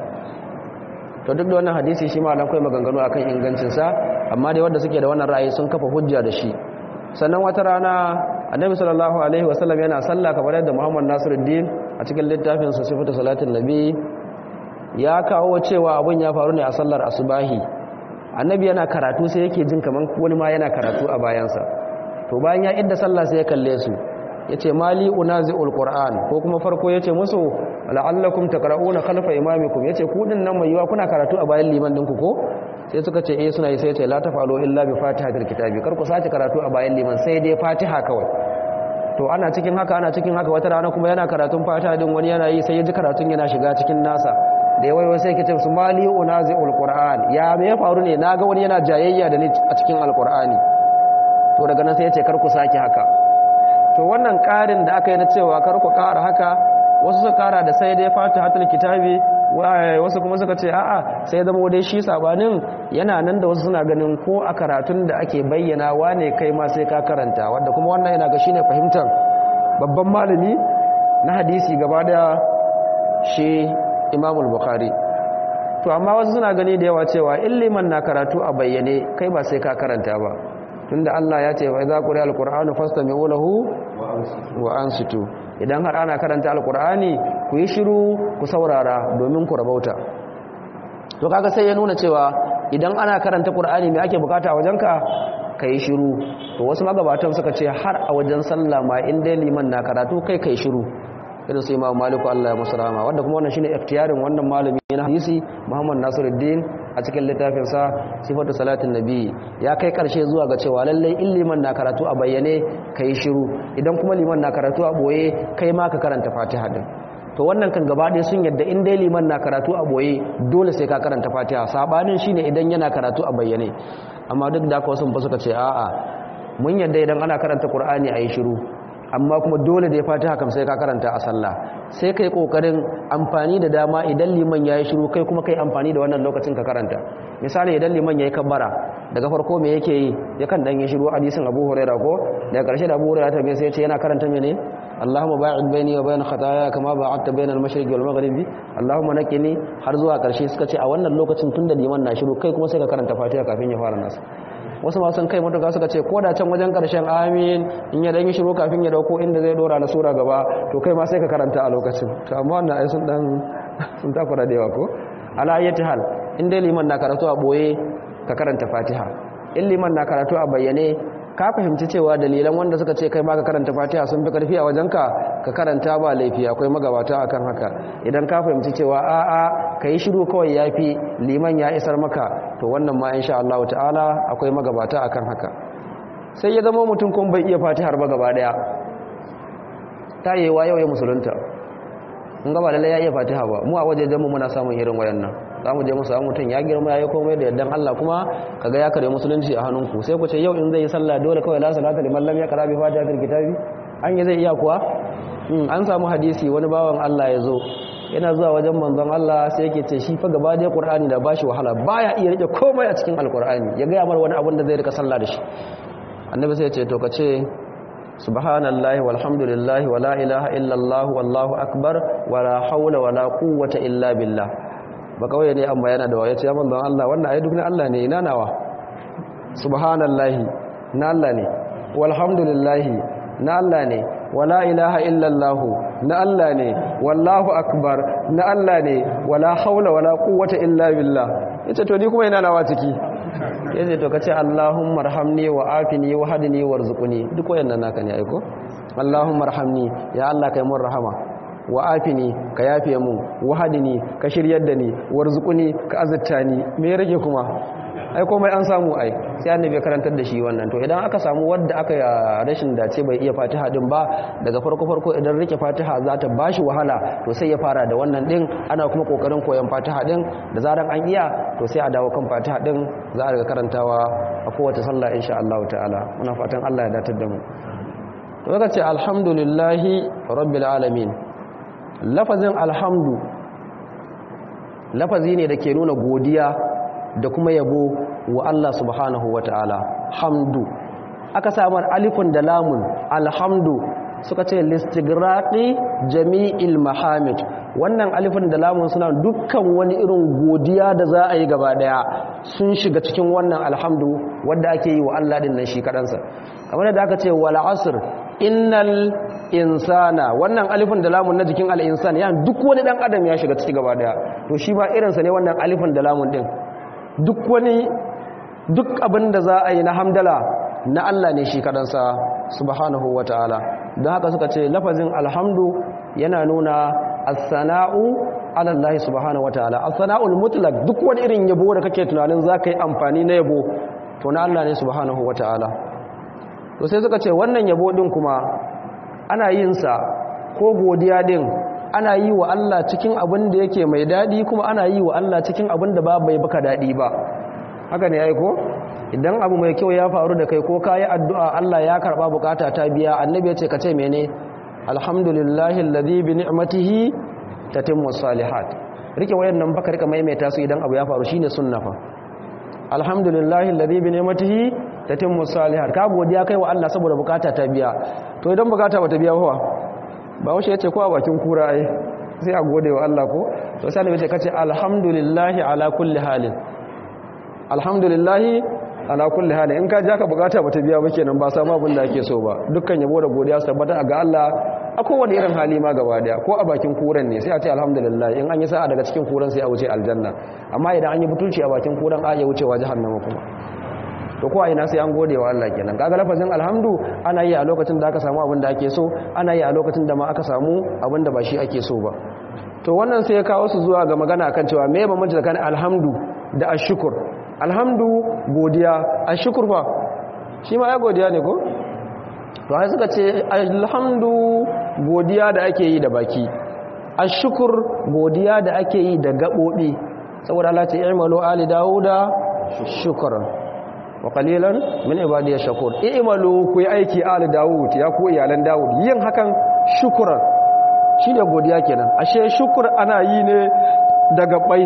to duk da wannan hadisi shi ma kai maganganu akan ingancinsa amma dai wanda suke da wannan ra'ayi sun kafa hujja da shi sannan wata rana annabi sallallahu alaihi wasallam yana sallah kamar yadda Muhammad Nasiruddin a cikin littafin sa sifatu salatin nabi ya kawo cewa abun ya faru ne a sallar asubahi annabi yana karatu sai yake jin kaman wani ma yana karatu a bayansa to bayan ya idda sallah sai ya kalle su yace mali unazi'ul qur'an ko kuma farko yace musu la'allakum taqra'una khalfa imamikum yace ku din nan mai yiwa kuna karatu a bayan liman dinku ko sai suka ce eh suna yi sai yace la tafalu illa bi fatihatil kitabi kar ku sace karatu a bayan liman sai dai fatiha kawai to ana cikin haka ana cikin haka wata rana kuma yana karatun fatiha din wani yana yi sai ya ji karatun yana shiga cikin nasa da ya waiwai sai kace su mali unazi'ul qur'an ya me ya faru ne naga wani yana jayayya da ni a cikin alqur'ani to daga nan sai yace kar ku sake haka to wannan ƙarin da aka yi na cewa kar ku ƙara haka wasu suka ƙara da sai dai fatihatul kitabi wasu kuma suka ce a'a sai zama dai shi sabanin yana nan da wasu suna ganin ko a karatun da ake bayyana wane kai ma sai ka karanta wanda kuma wannan yana ga shine fahimtar babban malami na hadisi gaba da shi imamul bukhari to amma wasu suna gani da yawa cewa in liman na karatu a bayyane kai ba sai ka karanta ba tunda Allah ya ce wa idza quri'a alqur'anu fastami'u lahu wa ansitu idan har ana karanta alqur'ani ku yi shiru ku saurara domin ku rabauta to kaga sai ya nuna cewa idan ana karanta qur'ani me ake bukata a wajenka kai shiru to wasu magabatan suka ce har a wajen sallah ma in dai liman na karatu kai kai shiru irin su imam maliku Allah ya musu rahama wanda kuma wannan shine iftiyarin wannan malami na hadisi Muhammad Nasiruddin a cikin littafin sa sifatu salatin nabi ya kai karshe zuwa ga cewa lalle in liman na karatu a bayyane kai shiru idan kuma liman na karatu a boye kai ma ka karanta Fatiha din to wannan kan gaba ɗaya sun yadda in dai liman na karatu a boye dole sai ka karanta Fatiha sabanin shine idan yana karatu a bayyane amma duk da haka wasu ba suka ce a'a mun yadda idan ana karanta Qur'ani ayi shiru amma kuma dole da ya fatiha kam sai ka karanta a sallah sai kai kokarin amfani da dama idan liman yayi shiru kai kuma kai amfani da wannan lokacin ka karanta misali idan liman yayi kabbara daga farko me yake yi yakan dan yi shiru hadisin Abu Hurairah ko daga karshe da Abu Hurairah ta bai sai ya ce yana karanta mene Allahumma ba'id baini wa bain khataaya kama ba'adta bain al-mashriq wal maghrib Allahumma nakini har zuwa karshe suka ce a wannan lokacin tunda liman na shiru kai kuma sai ka karanta fatiha kafin ya fara nasu wasu masu kai matuka suka ce ko da can wajen karshen amin in ya dan yi shiru kafin ya dauko inda zai dora na sura gaba to kai ma sai ka karanta a lokacin to amma wannan ai sun dan sun takura da yawa ko ala ayyati hal in dai liman na karatu a boye ka karanta fatiha in liman na karatu a bayyane ka fahimci cewa dalilan wanda suka ce kai ma ka karanta fatiha sun fi karfi a wajenka ka karanta ba laifi akwai magabata akan haka idan ka fahimci cewa a'a ka yi shiru kawai ya fi liman ya isar maka to wannan ma insha Allah ta'ala akwai magabata akan haka sai ya zama mutum kuma bai iya fatihar ba gaba daya ta yi wa yau ya musulunta in gaba lalle ya iya fatiha ba mu a wajejen mu muna samun irin wayannan za mu je mu samu mutum ya girma ya yi komai da yardan Allah kuma kaga ya kare musulunci a hannunku sai ku ce yau in zai yi sallah dole kawai la salata liman lam yaqra bi fatihatil kitabi an yi zai iya kuwa an samu hadisi wani bawan Allah ya zo yana zuwa wajen manzon Allah sai yake ce shi fa gaba da Qur'ani da bashi wahala baya iya rike komai a cikin Alqur'ani ya ga mar wani abin da zai rika sallah da shi annabi sai ya ce to ka ce subhanallahi walhamdulillahi wala ilaha illallah wallahu akbar wala hawla wala quwwata illa billah ba kawai ne amma yana da waye ce ya manzon Allah wannan ayi duk na Allah ne ina nawa subhanallahi na Allah ne walhamdulillahi na Allah ne wala ilaha illallah na Allah ne wallahu akbar na Allah ne wala haula wala quwwata illa billah yace to ni kuma ina nawa ciki yace to kace Allahumma arhamni wa afini wa hadini warzuqni duk wayannan naka ne aiko Allahumma arhamni ya Allah kai mun rahama wa afini ka yafe mu wa hadini ka shiryar da ni warzuqni ka azurta ni me ya rage kuma ai komai an samu ai sai annabi ya karantar da shi wannan to idan aka samu wanda aka rashin dace bai iya fatiha din ba daga farko farko idan rike fatiha za ta bashi wahala to sai ya fara da wannan din ana kuma kokarin koyon fatiha din da zaran an iya to sai a dawo kan fatiha din za a riga karantawa a kowace sallah insha Allah ta'ala muna fatan Allah ya datar da mu to zaka ce alhamdulillahi rabbil alamin lafazin alhamdu lafazi ne da ke nuna godiya da kuma yabo wa Allah subhanahu wa ta'ala hamdu aka samar alifun da lamun alhamdu suka ce listigraqi jami'il mahamid wannan alifun da lamun suna dukkan wani irin godiya da za a yi gaba daya sun shiga cikin wannan alhamdu wanda ake yi wa Allah din nan shi kadansa kamar da aka ce wal asr innal insana wannan alifin da lamun na jikin al-insan ya duk wani dan adam ya shiga ciki gaba daya to shi ba irinsa ne wannan alifin da lamun din duk wani duk abin da za a yi na hamdala na Allah ne shi kadansa subhanahu wataala don haka suka ce lafazin alhamdu yana nuna as-sana'u ala Allah subhanahu wataala as-sana'ul mutlaq duk wani irin yabo da kake tunanin zaka yi amfani na yabo to na Allah ne subhanahu wataala to sai suka ce wannan yabo din kuma ana yin sa ko godiya din ana yi wa Allah cikin abin da yake mai dadi kuma ana yi wa Allah cikin abin da ba bai baka dadi ba haka ne yayi ko idan abu mai kyau ya faru da kai ko kayi addu'a Allah ya karba bukata ta biya annabi ya ce ka ce mene alhamdulillahi alladhi bi ni'matihi tatimmu salihat rike wayannan baka rika maimaita su idan abu ya faru shine sunna fa alhamdulillahi alladhi bi ni'matihi tatimmu salihat ka godiya kai wa Allah saboda bukata ta biya to idan bukata bata biya fa ba wace yace ko a bakin kura ai sai a gode wa Allah ko to sai annabi ya ce kace alhamdulillahi ala kulli halin alhamdulillahi ala kulli hali in ka ja ka bukata bata biya ba kenan ba samu abin da ake so ba dukkan yabo da godiya su tabbata ga Allah a kowane irin hali ma gaba daya ko a bakin kuran ne sai a ce alhamdulillah in an yi sa'a daga cikin kuran sai a wuce aljanna amma idan an yi butulci a bakin kuran a ya wucewa jahannama kuma to ko a ina sai an gode wa Allah kenan kaga lafazin alhamdu ana yi a lokacin da aka samu abin da ake so ana yi a lokacin da ma aka samu abin da ba shi ake so ba to wannan sai ya kawo su zuwa ga magana akan cewa me bambanci tsakanin alhamdu da ashkur alhamdu godiya ashkur fa shi ma ya godiya ne ko to ai suka ce alhamdu godiya da ake yi da baki ashkur godiya da ake yi da gabobi saboda Allah ce i'malu ali dauda shukran wa qalilan min ibadiyash shakur i'malu ku yi aiki ali daud ya ku iyalan daud yin hakan shukran shine godiya kenan ashe shukur ana yi ne da gabai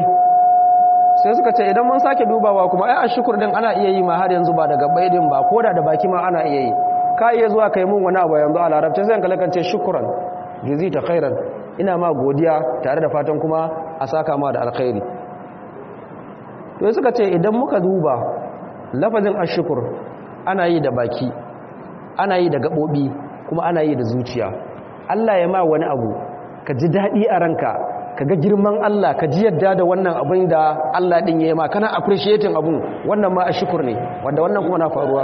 sai suka ce idan mun sake dubawa kuma ai ashukur din ana iya yi ma har yanzu ba daga baidin ba koda da baki ma ana iya yi ka iya zuwa kai mun wani abu yanzu a larabci sai ka lakance shukran jazita khairan ina ma godiya tare da fatan kuma a saka ma da alkhairi to suka ce idan muka duba lafazin ashukur ana yi da baki ana yi da gabobi kuma ana yi da zuciya Allah ya ma wani abu ka ji daɗi a ranka ka ga girman Allah ka ji yadda da wannan abin da Allah ɗin ya yi ma kana appreciating abun wannan ma a shukur ne wanda wannan kuma na faruwa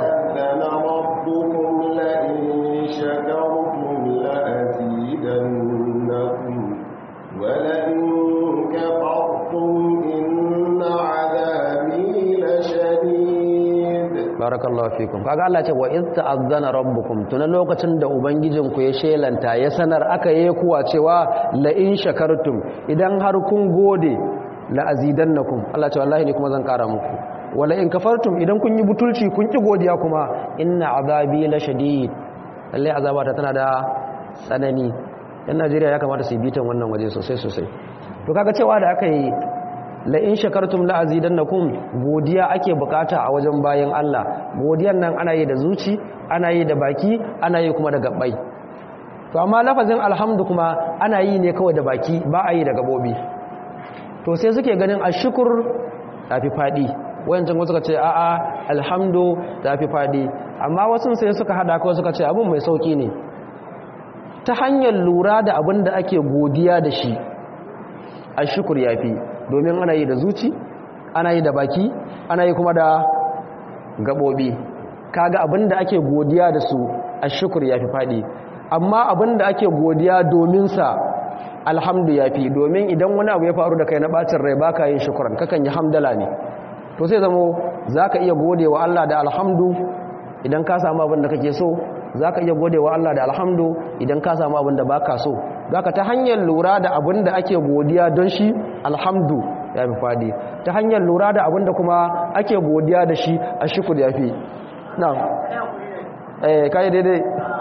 barakallahu fikum kaga Allah ce wa iz ta'azzana rabbukum tuna lokacin da ubangijinku ya shelanta ya sanar aka yi kuwa cewa la in shakartum idan har kun gode la azidannakum Allah ce wallahi ne kuma zan kara muku wala in kafartum idan kun yi butulci kun ki godiya kuma inna azabi la shadid lalle azabata tana da tsanani yan Najeriya ya kamata su yi bitan wannan waje sosai sosai to kaga cewa da aka yi la in shakartum la azidannakum godiya ake bukata a wajen bayan Allah godiyan nan ana yi da zuci ana yi da baki ana yi kuma da gabbai to amma lafazin alhamdu kuma ana yi ne kawai da baki ba a yi da gabobi to sai suke ganin ashkur tafi fadi wayancin wasu suka ce a'a alhamdu tafi fadi amma wasu sai suka hada kawai suka ce abun mai sauki ne ta hanyar lura da abin da ake godiya da shi ashkur yafi domin ana yi da zuci ana yi da baki ana yi kuma da gabobi kaga abinda ake godiya da su a shukur ya fi faɗi amma abinda ake godiya domin sa alhamdu ya fi domin idan wani abu ya faru da kai na bacin rai baka yin shukuran kakan yi hamdala ne to sai zamo za ka iya gode wa Allah da alhamdu idan ka samu abin da kake so za ka iya gode wa Allah da alhamdu idan ka samu abin da baka so zaka ta hanyar lura da abin da ake godiya don shi alhamdu ya fi fadi ta hanyar lura da abin da kuma ake godiya da shi a shukur ya fi na eh kai daidai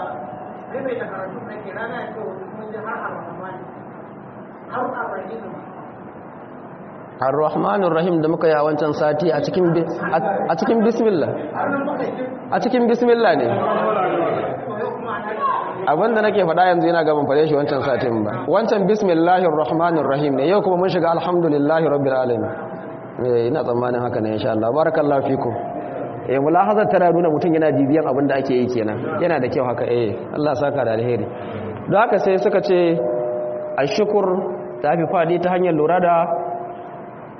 ar-rahmanir rahim da muka yi a wancan sati a cikin a cikin bismillah a cikin bismillah ne abinda nake faɗa yanzu yana gaban faɗe shi wancan satin ba wancan bismillahir rahmanir rahim ne yau kuma mun shiga alhamdulillahi rabbil alamin eh ina tsammanin haka ne insha Allah barakallahu fikum eh mulahazar tana nuna mutum yana bibiyan abin da ake yi kenan yana da kyau haka eh Allah saka da alheri don haka sai suka ce ashkur ta fi faɗi ta hanyar lura da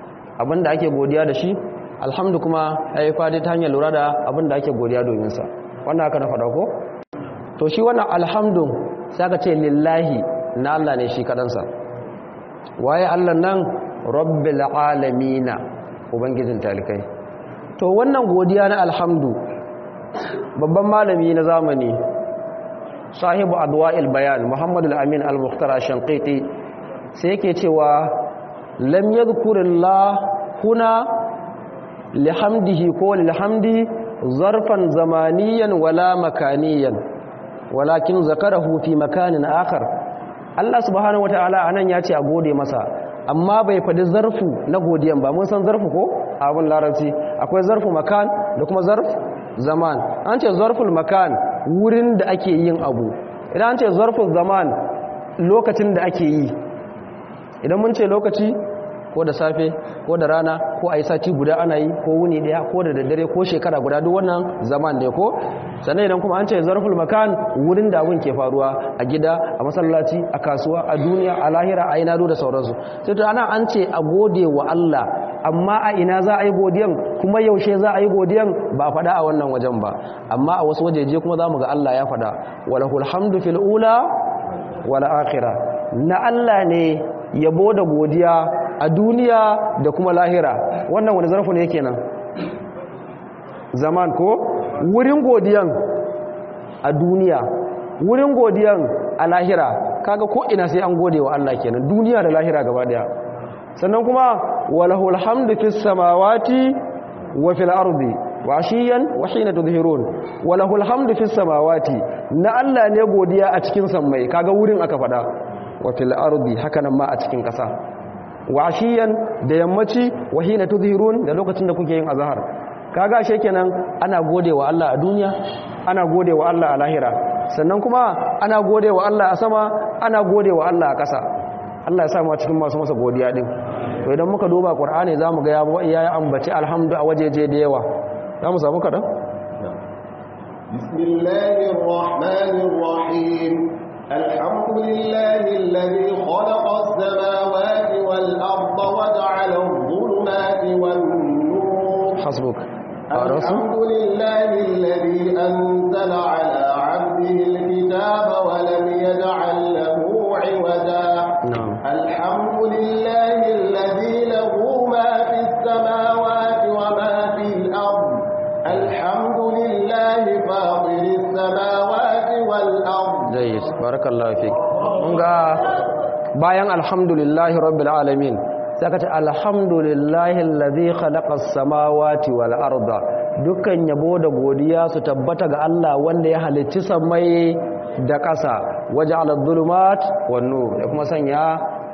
abin da ake godiya da shi alhamdu kuma ya yi faɗi ta hanyar lura da abin da ake godiya domin sa wannan aka na faɗa ko to shi wannan alhamdun sai aka ce lillahi na Allah ne shi kadansa waye Allah nan rabbil alamina ubangijin talikai to wannan godiya na alhamdu babban malami na zamani sahibu adwa'il bayan muhammadu al-amin al-mukhtar shanqiti sai yake cewa lam yadhkurillah huna lihamdihi ko lilhamdi zarfan zamaniyan wala makaniyan walakin zakarahu fi makanin akhar Allah subhanahu wataala anan ya ce a gode masa amma bai faɗi zarfu na godiyan ba mun san zarfu ko abin larabci akwai zarfu makan da kuma zarf zaman an ce zarful makan wurin da ake yin abu idan an ce zarful zaman lokacin da ake yi idan mun ce lokaci ko da safe ko da rana ko a yi sati guda ana yi ko wuni daya ko da daddare ko shekara guda duk wannan zaman da ko sannan idan kuma an ce zarful makan wurin da abin ke faruwa a gida a masallaci a kasuwa a duniya a lahira a ina da sauransu sai to ana an ce a gode wa Allah amma a ina za a yi godiyan kuma yaushe za a yi godiyan ba faɗa a wannan wajen ba amma a wasu wajeje kuma za mu ga Allah ya faɗa walahul hamdu fil ula wal akhirah na Allah ne yabo da godiya a duniya da kuma lahira wannan wani zarfu ne kenan zaman ko wurin godiyan a duniya wurin godiyan a lahira kaga ko ina sai an gode wa Allah kenan duniya da lahira gaba daya sannan kuma walahul hamdu fis samawati wa fil ardi wa ashiyan wa hina tudhhirun walahul hamdu fis samawati na Allah ne godiya a cikin sammai kaga wurin aka fada wa fil ardi hakanan ma a cikin kasa wa ashiyan da yammaci wa hina tudhhirun da lokacin da kuke yin azhar kaga she kenan ana godewa Allah a duniya ana godewa Allah a lahira sannan kuma ana godewa Allah a sama ana godewa Allah a ƙasa Allah ya sa mu cikin masu masa godiya din to idan muka duba Qur'ani zamu ga ya ambaci alhamdu a wajeje da yawa zamu samu kadan bismillahir rahmanir rahim alhamdulillahi alladhi khalaqa as-samawati wal arda wa ja'ala adh-dhulumati wan-nur hasbuk الحمد لله الذي أنزل على عبده الكتاب ولم يجعل له عوجا نعم الحمد لله الذي له ما في السماوات وما في الأرض الحمد لله فاطر السماوات والأرض jayyid barakallahu fik mun ga bayan alhamdulillahi rabbil alamin sai ka ce alhamdulillahi allazi khalaqas samawati wal arda dukkan yabo da godiya su tabbata ga Allah wanda ya halicci samai da ƙasa waja'ala adh-dhulumat wan nur ya kuma sanya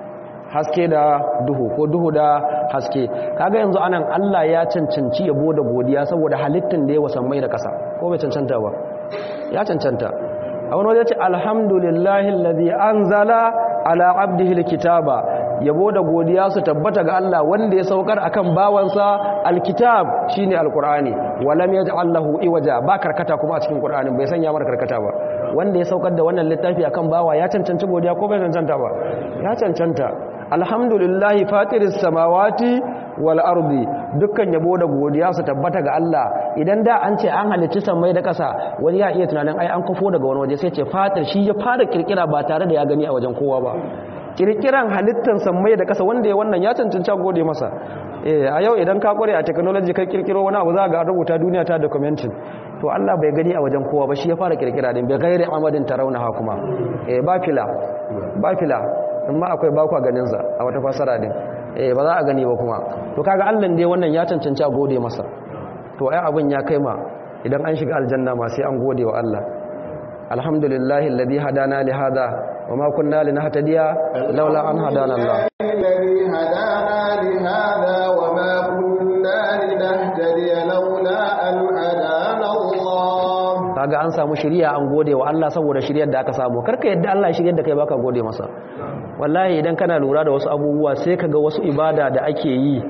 haske da duhu ko duhu da haske kaga yanzu anan Allah ya cancanci yabo da godiya saboda halittin da ya wasan mai da ƙasa ko bai cancanta ba ya cancanta a wani wajen ce alhamdulillahi alladhi anzala ala abdihi alkitaba yabo da godiya su tabbata ga Allah wanda ya saukar akan bawansa alkitab shine alqur'ani walam yaj'al lahu iwaja ba karkata kuma a cikin qur'anin bai sanya mar karkata ba wanda ya saukar da wannan littafi akan bawa ya cancanci godiya ko bai cancanta ba ya cancanta alhamdulillahi fatiris samawati wal ardi dukkan yabo da godiya su tabbata ga Allah idan da an ce an halicci sammai da ƙasa wani ya iya tunanin ai an kafo daga wani waje sai ce fatir shi ya fara kirkira ba tare da ya gani a wajen kowa ba kirkiran halittar sammai da ƙasa wanda ya wannan ya cancanci gode masa eh a yau idan ka kware a technology kai kirkiro wani abu za ga rubuta duniya ta documenting to Allah bai gani a wajen kowa ba shi ya fara kirkira din bai gairi amadin tarawunaha kuma eh ba fila ba fila amma akwai bakwa ganin sa a wata fasara din eh ba za a gani ba kuma to kaga Allah dai wannan ya cancanci a gode masa to ai abin ya kai ma idan an shiga aljanna ma sai an gode wa Allah alhamdulillahi alladhi hadana li hada wama kunna linahtadiya laula an hadana Allah الذي هدانا لهذا وما كنا لنهتدي لولا أن هدانا الله kaga an samu shiriya an gode wa Allah saboda shiriyar da aka samu karka yadda Allah ya shiryar da kai baka gode masa wallahi idan kana lura da wasu abubuwa sai kaga wasu ibada da ake yi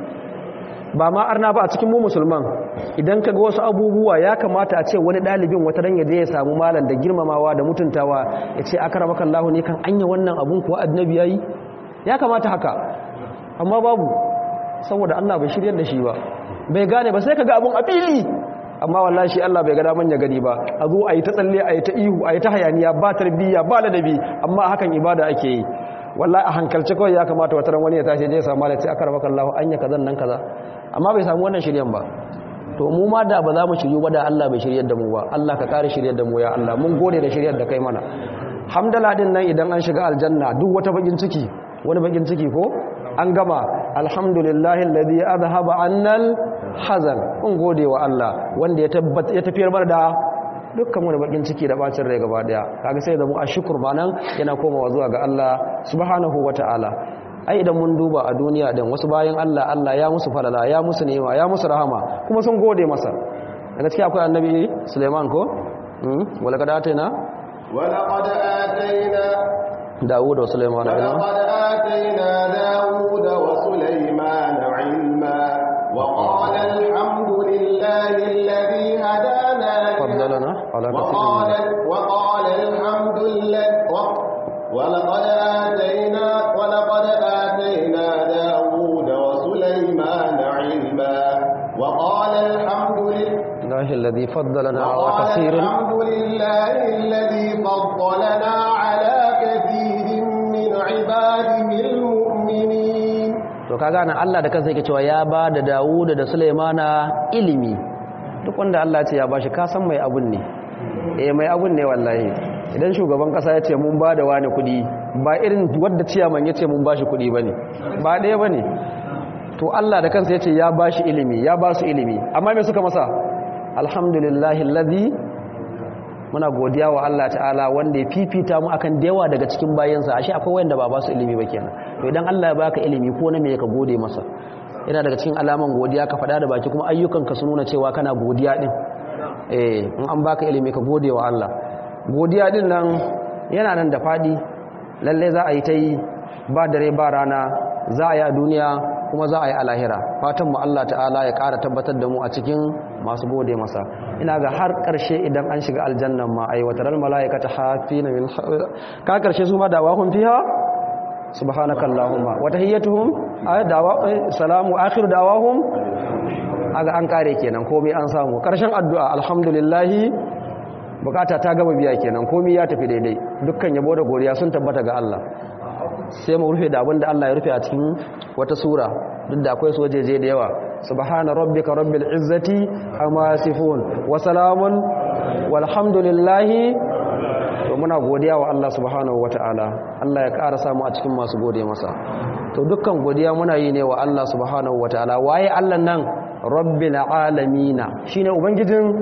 ba ma arna ba a cikin mu musulman idan kaga wasu abubuwa ya kamata a ce wani dalibin wata ran yaje ya samu malam da girmamawa da mutuntawa ya ce akramaka Allah ne kan anya wannan abun kuwa annabi yayi ya kamata haka amma babu saboda Allah bai shiryar da shi ba bai gane ba sai kaga abun a fili amma wallahi shi Allah bai ga daman ya gani ba a zo a yi ta tsalle a yi ta ihu a yi ta hayaniya ba tarbiyya ba ladabi amma hakan ibada ake yi wallahi a hankalce kawai ya kamata wata ran wani ya tashi je ya samu malai sai aka rabaka Allah anya kazan nan kaza amma bai samu wannan shiryan ba to mu ma da ba za mu shiryu ba da Allah bai shiryar da mu ba Allah ka kare shiryar da mu ya Allah mun gode da shiryar da kai mana hamdala din nan idan an shiga aljanna duk wata bakin ciki wani bakin ciki ko an gama alhamdulillahi alladhi adhhaba annal hazan mun gode wa Allah wanda ya tabbata ya tafiyar mana da dukkan wani bakin ciki da bacin rai gaba daya kaga sai da mu ashkur banan yana komawa zuwa ga Allah subhanahu wataala ai idan mun duba a duniya din wasu bayan Allah Allah ya musu falala ya musu ni'ima ya musu rahama kuma sun gode masa daga cikin akwai annabi Sulaiman ko wala kada atayna wala qad atayna Dawud wa Sulaiman ilma ولقد آتينا داود وسليمان علما وقال الحمد لله الذي هدانا فضلنا على كثير وقال, من وقال الحمد لله ولقد آتينا ولقد آتينا داود وسليمان علما وقال الحمد لله الله الذي فضلنا على وقال كثير الحمد لله الذي فضلنا على كثير من عباده المؤمنين to kaga nan Allah da kansa yake cewa ya ba da Dawud da Sulaimana ilimi duk wanda Allah ce ya bashi ka san mai abun ne eh mai abun ne wallahi idan shugaban kasa ya ce mun ba da wani kudi ba irin wadda ciyaman ya ce mun bashi kudi bane ba ɗaya bane to Allah da kansa ya ce ya bashi ilimi ya ba su ilimi amma me suka masa alhamdulillahi alladhi muna godiya wa Allah ta'ala wanda ya fifita mu akan dewa daga cikin bayansa ashe akwai wanda ba ba su ilimi ba kenan to idan Allah ya baka ilimi ko na me ka gode masa yana daga cikin alaman godiya ka faɗa da baki kuma ayyukanka su nuna cewa kana godiya din eh in an baka ilimi ka gode wa Allah godiya din nan yana nan da fadi lalle za a yi ta yi ba dare ba rana za a yi a duniya kuma za a yi a lahira fatan mu Allah ta'ala ya ƙara tabbatar da mu a cikin masu gode masa ina ga har ƙarshe idan an shiga aljannan ma ai wataral malaikata hafina min ka ƙarshe su ma dawahum fiha subhanaka allahumma wa tahiyyatuhum ay dawa salamu akhir dawahum aga an kare kenan komai an samu ƙarshen addu'a alhamdulillah bukata ta gama biya kenan komai ya tafi daidai dukkan yabo da godiya sun tabbata ga Allah sai mu rufe da abinda Allah ya rufe a cikin wata sura duk da akwai sojeje da yawa subhana rabbika rabbil izzati amma yasifun wa salamun walhamdulillahi to muna godiya wa Allah subhanahu wataala Allah ya ƙara samu a cikin masu gode masa to dukkan godiya muna yi ne wa Allah subhanahu wataala waye Allah nan rabbil alamin shine ubangijin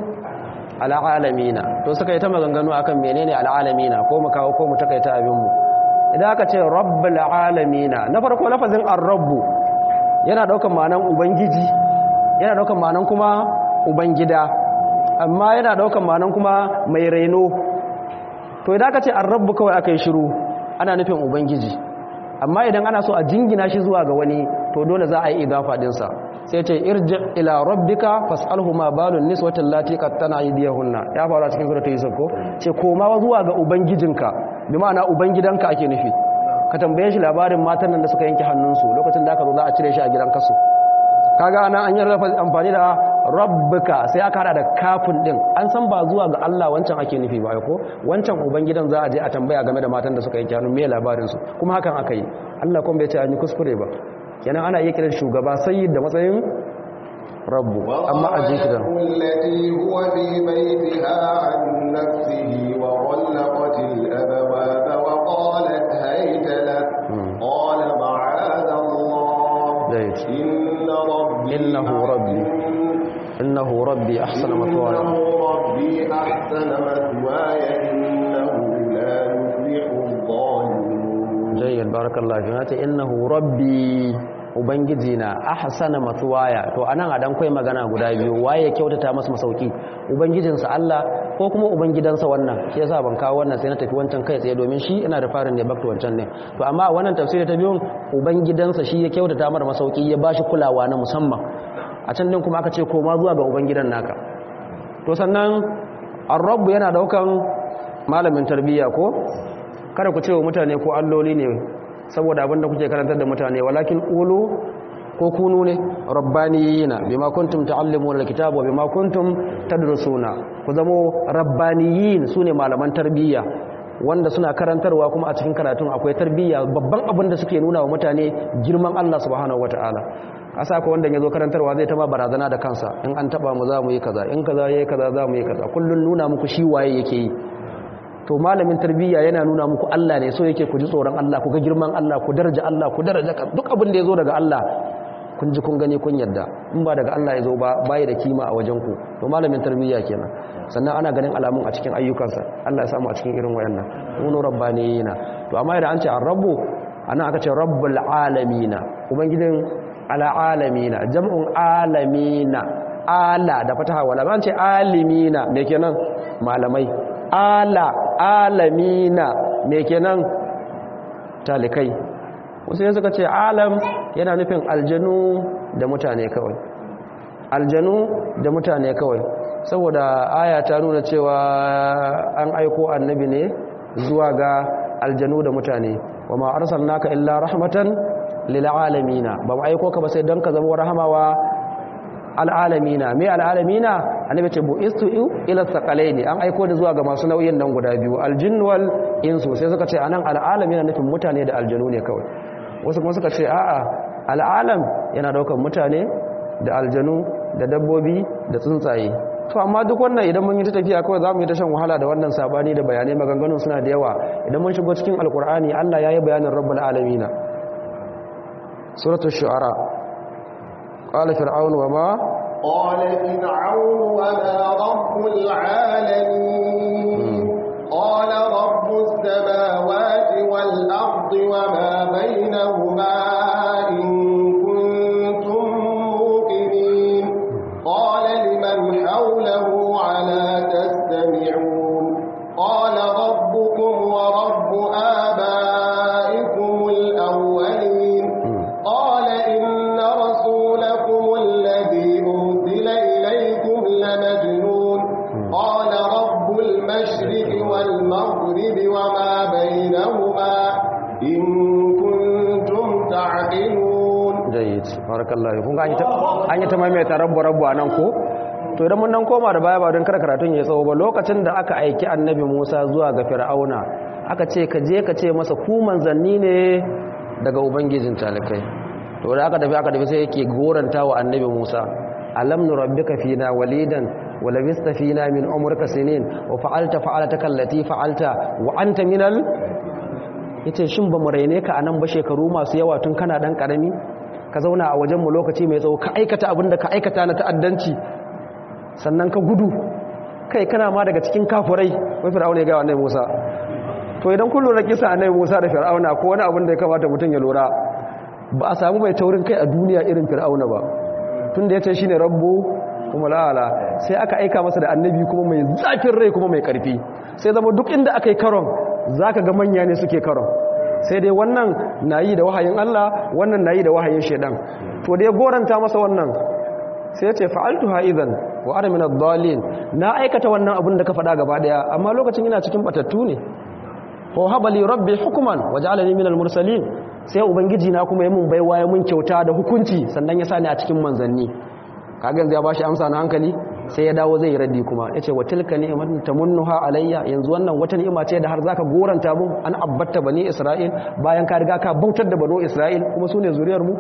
alalamina to suka yi ta maganganu akan menene alalamina ko mu kawo ko mu takaita abin mu idan aka ce rabbul alamina na farko lafazin ar-rabbu yana daukan ma'anan ubangiji yana daukan ma'anan kuma ubangida amma yana daukan ma'anan kuma mai raino to idan aka ce ar-rabbu kawai aka yi shiru ana nufin ubangiji amma idan ana so a jingina shi zuwa ga wani to dole za a yi idafa dinsa sai ce irji ila rabbika fas'alhu ma balun niswati allati qattana aydiyahunna ya fara cikin suratul yusuf ko ce koma zuwa ga ubangijinka bi ma'ana ubangidanka ake nufi ka tambaye shi labarin matan nan da suka yanke hannunsu lokacin da aka zo za a cire shi a gidan kasu kaga ana an yi amfani da rabbika sai aka hada da kafin din an san ba zuwa ga Allah wancan ake nufi ba ko wancan ubangidan za a je a tambaya game da matan da suka yanke hannun me labarin su kuma hakan aka yi Allah kuma bai ce an yi kuskure ba kenan ana iya kiran shugaba sayyid da matsayin rabbu amma a jiki da التي هو في بيتها عن نفسه وغلقت الأبواب وقالت هيت لك قال معاذ الله جيد. إن ربي إنه ربي innahu rabbi ahsana mathwaya إنه ربي أحسن مثواي إنه لا يفلح الظالمون jayyid barakallahu fi mata innahu rabbi ubangiji na ahsana mathwaya to anan a dan kai magana guda biyu waye ya kyautata masa masauki ubangijinsa Allah ko kuma ubangidansa wannan shi yasa ban kawo wannan sai na tafi wancan kai tsaye domin shi ina da farin ne back to wancan ne to amma a wannan tafsiri ta biyun ubangidansa shi ya kyautata mara masauki ya bashi kulawa na musamman a can din kuma aka ce koma zuwa ga ubangidan naka to sannan ar-rabb yana daukan malamin tarbiyya ko kada ku ce wa mutane ko alloli ne saboda abinda kuke karantar da mutane walakin ulu ko kunu ne rabbaniyina bima kuntum ta'allimuna alkitaba wa bima kuntum tadrusuna ku zamo rabbaniyin sune malaman tarbiyya wanda suna karantarwa kuma a cikin karatun akwai tarbiyya babban abin da suke nuna wa mutane girman Allah subhanahu wataala asa ko wanda yazo karantarwa zai taba barazana da kansa in an taba mu za mu yi kaza in kaza yayi kaza za mu yi kaza kullun nuna muku shi waye yake yi to malamin tarbiyya yana nuna muku Allah ne so yake ku ji tsoron Allah ku ga girman Allah ku daraja Allah ku daraja duk abin da yazo daga Allah kun ji kun gani kun yadda in ba daga Allah ya zo ba bai da kima a wajen ku to malamin tarbiyya kenan sannan ana ganin alamun a cikin ayyukansa Allah ya samu a cikin irin wayannan kunu rabbaniyina to amma idan an ce ar-rabbu ana aka ce rabbul alamina ubangijin ala alamina jam'un alamina ala da fataha wala ban ce alimina me kenan malamai ala alamina me kenan talikai wasu ne suka ce alam yana nufin aljanu da mutane kawai aljanu da mutane kawai saboda aya ta nuna cewa an aiko annabi ne zuwa ga aljanu da mutane wa ma arsalnaka illa rahmatan lil alamina ba mu aiko ka ba sai don ka zama rahamawa al'alamina me al'alamina annabi ce bu'istu ila saqalaini an aiko da zuwa ga masu nauyin nan guda biyu aljinn wal insu sai suka ce anan al'alamina nufin mutane da aljanu ne kawai wasu kuma suka ce a'a al'alam yana daukar mutane da aljanu da dabbobi da tsuntsaye to amma duk wannan idan mun yi ta tafiya kawai za mu yi ta shan wahala da wannan sabani da bayanai maganganun suna da yawa idan mun shigo cikin alkur'ani Allah ya yi bayanin rabbul alamina suratul shu'ara qala fir'aun wa ma qala fir'aun wa ma rabbul alamin qala rabbus samawati wal ardi wa ma bainahuma in kuntum muqinin qala liman hawlahu ala tastami'un qala rabbukum wa rabbu abaikum al-awwalin qala inna rasulakum alladhi ursila ilaykum lamajnun qala rabbul mashriqi wal maghribi wa ma bainahuma in kuntum ta'qilun jayyid barakallahu kun ga an yi ta an yi ta maimaita rabbu rabbu anan ko to idan mun dan koma da baya ba don kar karatun ya tsawo ba lokacin da aka aiki annabi Musa zuwa ga Fir'auna aka ce ka je ka ce masa ku manzanni ne daga ubangijin talakai to da aka tafi aka tafi sai yake goranta wa annabi Musa alam nurabbika fina walidan wa labista fina min umrika sinin wa fa'alta fa'alataka allati fa'alta wa anta minal yace shin ba mu raine ka anan ba shekaru masu yawa tun kana dan karami ka zauna a wajen mu lokaci mai tsawo ka aikata abin da ka aikata na ta'addanci sannan ka gudu kai kana ma daga cikin kafurai wai fir'auna ya ga annabi Musa to idan kun lura kisa annabi Musa da fir'auna ko wani abin da ya kamata mutum ya lura ba a samu mai taurin kai a duniya irin fir'auna ba tunda yace shine rabbu kuma la'ala sai aka aika masa da annabi kuma mai zafin rai kuma mai karfi sai zama duk inda aka yi karon zaka ga manya ne suke karon sai dai wannan nayi da wahayin Allah wannan nayi da wahayin shedan to da ya goranta masa wannan sai ya ce fa'altuha idan wa ana min ad-dallin na aikata wannan abin da ka faɗa gaba daya amma lokacin ina cikin batattu ne ko habali rabbi hukman waj'alani min al-mursalin sai ubangiji na kuma ya mun baiwa ya mun kyauta da hukunci sannan ya sani a cikin manzanni kaga yanzu ya bashi amsa na hankali sai ya dawo zai raddi kuma yace wa tilka ni'matun tamunnuha alayya yanzu wannan wata ni'ima ce da har zaka goranta mu an abbatta bani isra'il bayan ka riga ka bautar da bano isra'il kuma sune zuriyar mu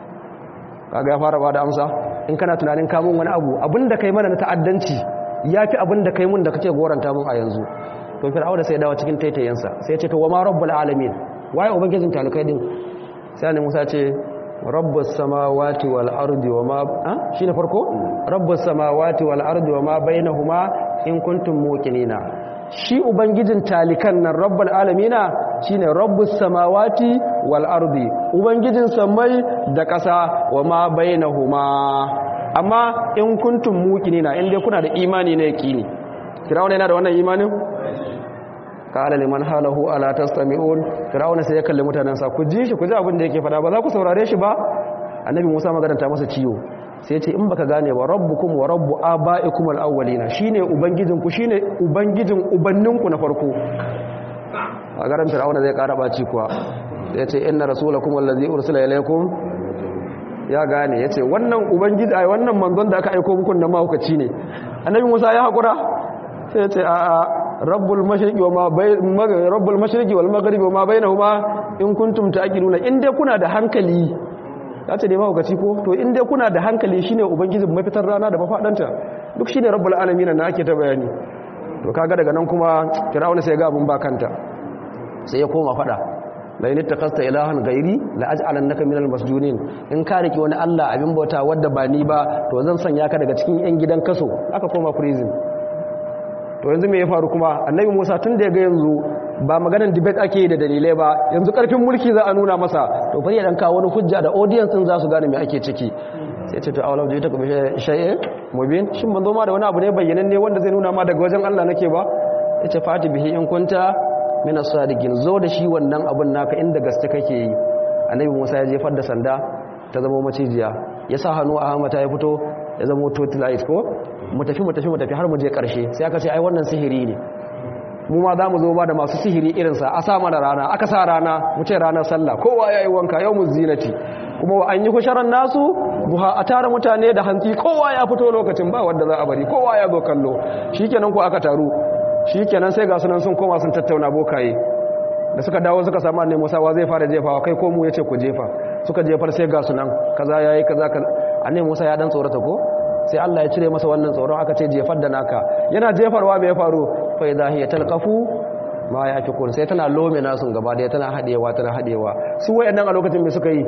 kaga ya fara bada amsa in kana tunanin kamun wani abu abinda kai mana na ta'addanci yafi abinda kai mun da kake goranta mun a yanzu to fir'auna sai ya dawo cikin taitayensa sai ya ce to wa ma rabbul alamin waye ubangijin talukai din sai ne Musa ce rabbus samawati wal ardi wama shi ne farko rabbus samawati wal ardi wama bainahuma in kuntum muqinina shi ubangijin talikan nan rabbul alamina shine rabbus samawati wal ardi ubangijin samai da ƙasa wama bainahuma amma in kuntum muqinina in dai kuna da imani ne yaqini firawuna yana da wannan imanin kala liman halahu ala tastami'un fir'auna sai ya kalli mutanansa ku ji shi ku ji abin da yake fada ba za ku saurare shi ba annabi Musa magaranta masa ciwo sai ya ce in baka gane ba rabbukum wa rabbu aba'ikum al-awwalina shine ubangijin ku shine ubangijin ubanninku na farko a garan fir'auna zai kara baci kuwa sai ya ce inna rasulakum allazi ursila ilaykum ya gane ya ce wannan ubangiji ai wannan manzon da aka aiko muku nan mahaukaci ne annabi musa ya haƙura sai ya ce a a rabbul mashriqi wa ma bay rabbul mashriqi wal maghribi wa ma bainahuma in kuntum ta'qiluna in dai kuna da hankali ya ce dai mahaukaci ko to in dai kuna da hankali shine ubangijin mafitar rana da mafadanta duk shine rabbul alamin na ake ta bayani to kaga daga nan kuma fir'auna sai ga abun bakanta sai ya koma fada la in takasta ilahan gairi la aj'alannaka minal masjunin in ka riki wani Allah abin bauta wanda ba ni ba to zan sanya ka daga cikin yan gidan kaso aka koma prison to yanzu me ya faru kuma annabi Musa tun da ya ga yanzu ba maganar debate ake da dalilai ba yanzu karfin mulki za a nuna masa to bari ya dan kawo wani hujja da audience din za su gane me ake ciki sai ce to awla da ita kuma shay'e mubin shin ban zo ma da wani abu ne bayyananne wanda zai nuna ma daga wajen Allah nake ba yace fati bihi in kunta min as-sadiqin zo da shi wannan abun naka inda gaske kake yi annabi Musa ya jefar da sanda ta zama macijiya ya sa hannu a hamata ya fito ya zama totilite ko mu tafi mu tafi mu tafi har mu je karshe sai aka ce ai wannan sihiri ne mu ma za mu zo ba da masu sihiri irinsa a sa mana rana aka sa rana mu ce ranar sallah kowa ya yi wanka yau mu zinati kuma an yi kusharar nasu buha a tara mutane da hantsi kowa ya fito lokacin ba wanda za a bari kowa ya zo kallo shikenan ko aka taru shikenan sai ga sunan sun koma sun tattauna bokaye da suka dawo suka samu annabi Musa wa zai fara jefawa kai ko mu yace ku jefa suka jefar sai ga sunan kaza yayi kaza kaza annabi Musa ya dan tsorata ko sai Allah ya cire masa wannan tsoron aka ce jefar da naka yana jefarwa me ya faru fa idha hiya talqafu ma yafikun sai tana lome nasu gaba da tana hadewa tana hadewa su wayannan a lokacin me suka yi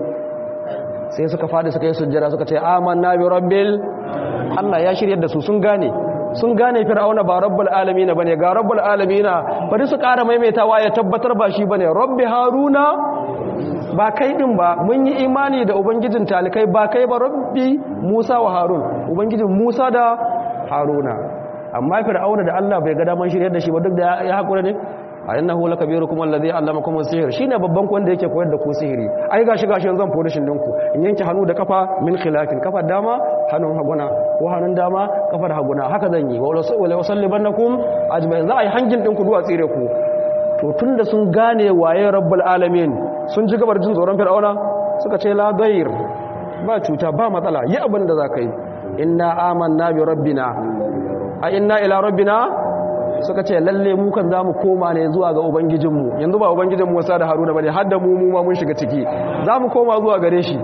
sai suka fadi suka yi sujjada suka ce amanna bi rabbil Allah ya shiryar da su sun gane sun gane fir'auna ba rabbul alamin bane ga rabbul alamin bari su ƙara maimaitawa ya tabbatar ba shi bane rabbi haruna ba kai din ba mun yi imani da ubangijin talikai ba kai ba rabbi musa wa harun ubangijin musa da haruna amma fir'auna da Allah bai ga daman shiryar da shi ba duk da ya hakura ne a innahu lakabirukum alladhi allamakum as-sihr shine babban ku wanda yake koyar da ku sihiri ai gashi gashi zan fodi shin dinku in yanke hannu da kafa min khilafin kafar dama hannun haguna ko hannun dama kafar haguna haka zan yi wala usallibannakum ajma'in za a yi hangin dinku duwa tsire ku to tunda sun gane waye rabbul alamin sun ji gabar jin tsoron fir'auna suka ce la dair ba cuta ba matsala yi abin da zaka yi inna amanna bi rabbina a inna ila rabbina suka ce lalle mu kan zamu koma ne zuwa ga ubangijinmu yanzu ba ubangijin Musa da Haruna bane har da mu mu ma mun shiga ciki zamu koma zuwa gare shi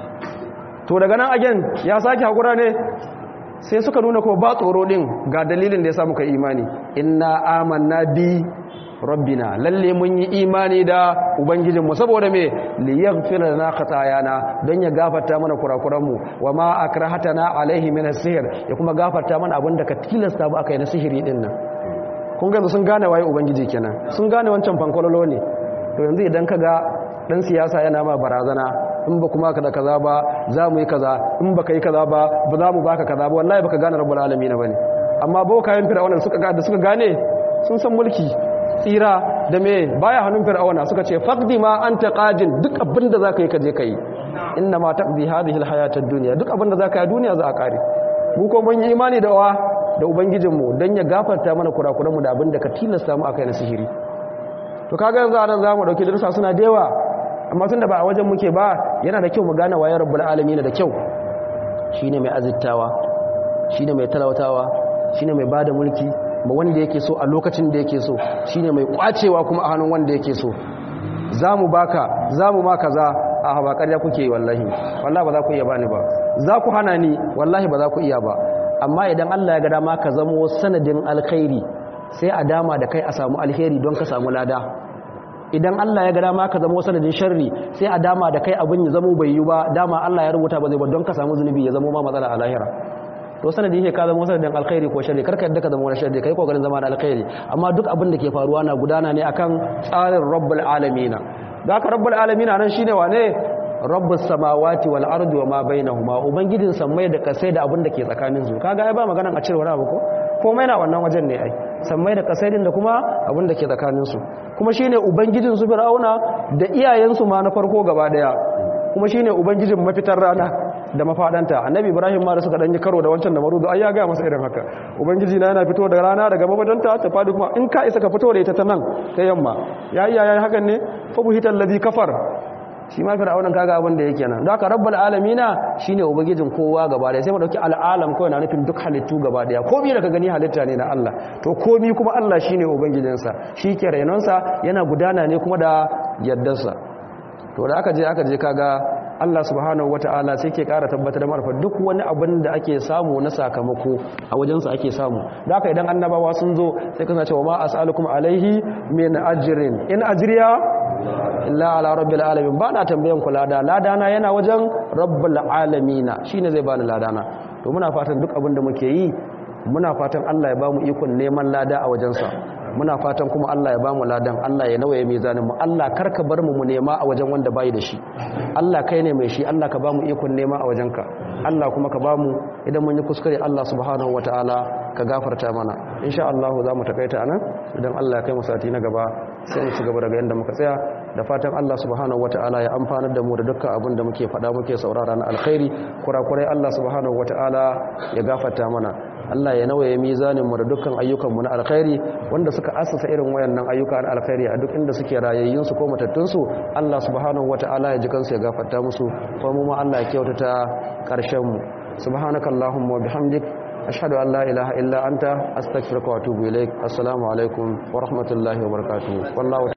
to daga nan again ya sake hakura ne sai suka nuna ko ba tsoro din ga dalilin da ya sa muka imani inna amanna bi rabbina lalle mun yi imani da ubangijinmu saboda me li yaghfir lana khatayana don ya gafarta mana kurakuranmu wa ma akrahatana alaihi min as-sihr ya kuma gafarta mana abinda ka tilasta ba aka yi na sihiri din nan kun ga sun gane waye ubangiji kenan sun gane wancan fankololo ne to yanzu idan ka ga dan siyasa yana ma barazana in ba kuma ka da kaza ba za mu yi kaza in baka yi kaza ba ba za mu baka kaza ba wallahi baka gane rabbul alamin bane amma bokayen fir'auna suka ga da suka gane sun san mulki tsira da me baya hannun fir'auna suka ce faqdi ma anta qadin duk abin da zaka yi ka je kai inna ma taqdi hadhihi alhayatad dunya duk abin da zaka yi duniya za a kare mu ko mun yi imani da wa da ubangijinmu don ya gafarta mana kurakuranmu da abin da ka tilasta mu akai na sihiri to kaga yanzu anan zamu dauki darussa suna da yawa amma tunda ba a wajen muke ba yana da kyau mu gane waye rabbul alamin da kyau shine mai azittawa shine mai talautawa shine mai bada mulki ma wanda yake so a lokacin da yake so shine mai kwacewa kuma a hannun wanda yake so zamu baka zamu ma kaza a ba ƙarya kuke yi wallahi wallahi ba za ku iya bani ba za ku hana ni wallahi ba za ku iya ba amma idan Allah ya ga dama ka zamo sanadin alkhairi sai a dama da kai a samu alheri don ka samu lada idan Allah ya ga dama ka zamo sanadin sharri sai a dama da kai abin ya zamo bai yi ba dama Allah ya rubuta ba zai ba don ka samu zunubi ya zamo ma matsala a lahira to sanadin yake ka zama sanadin alkhairi ko sharri karka yadda ka zama wani sharri kai kokarin zama da alkhairi amma duk abin da ke faruwa na gudana ne akan tsarin rabbul alamin da ka rabbul alamin nan shine wane rabbus samawati wal ardi wama bainahuma ubangijin sammai da kasai da abin da ke tsakanin su kaga ai ba magana a cire wani abu ko komai na wannan wajen ne ai sammai da kasai din da kuma abin da ke tsakanin su kuma shine ubangijin su fir'auna da iyayen su ma na farko gaba daya kuma shine ubangijin mafitar rana da mafadanta annabi ibrahim ma da suka danyi karo da wancan da marudu ai ya ga masa irin haka ubangiji na yana fito da rana daga mafadanta ta fadi kuma in ka isa ka fito da ita ta nan ta yamma ya iya yayi hakan ne fa buhital ladhi kafar shi ma fir'aunan kaga abin da yake nan don haka rabbul alamina shine ubangijin kowa gaba daya sai mu dauki al'alam kawai na nufin duk halittu gaba daya komai da ka gani halitta ne na Allah to komai kuma Allah shine ubangijinsa shi ke renonsa yana gudana ne kuma da yaddarsa to da aka je aka je kaga Allah subhanahu wata'ala sai ke ƙara tabbatar da marfa duk wani abin da ake samu na sakamako a wajensa ake samu da haka idan annabawa sun zo sai kana cewa ma as'alukum alaihi min ajrin in ajriya illa ala rabbil alamin ba na tambayan ku lada ladana yana wajen rabbul alamina shine zai bani ladana to muna fatan duk abin da muke yi muna fatan Allah ya bamu ikon neman lada a wajensa muna fatan kuma Allah ya bamu ladan Allah ya nawaye mizanin mu Allah karka bar mu mu nema a wajen wanda bai da shi Allah kai ne mai shi Allah ka bamu ikon nema a wajenka Allah kuma ka bamu idan mun yi kuskure Allah subhanahu wataala ka gafarta mana insha Allah za mu takaita anan idan Allah ya kai mu sati na gaba sai mu ci gaba daga yanda muka tsaya da fatan Allah subhanahu wataala ya amfanar da mu da dukkan abin da muke faɗa muke saurara na alkhairi kurakurai Allah subhanahu wataala ya gafarta mana Allah ya nawaye mizanin mu da dukkan ayyukan mu na alkhairi wanda suka assasa irin wayannan ayyuka na alkhairi a duk inda suke rayayyun su ko matattun su Allah subhanahu wataala ya ji kansu ya gafarta musu ko mu ma Allah ya kyautata karshen mu subhanakallahumma wa bihamdik ashhadu an la ilaha illa anta astaghfiruka wa atubu ilaik assalamu alaikum wa rahmatullahi wa barakatuh wallahu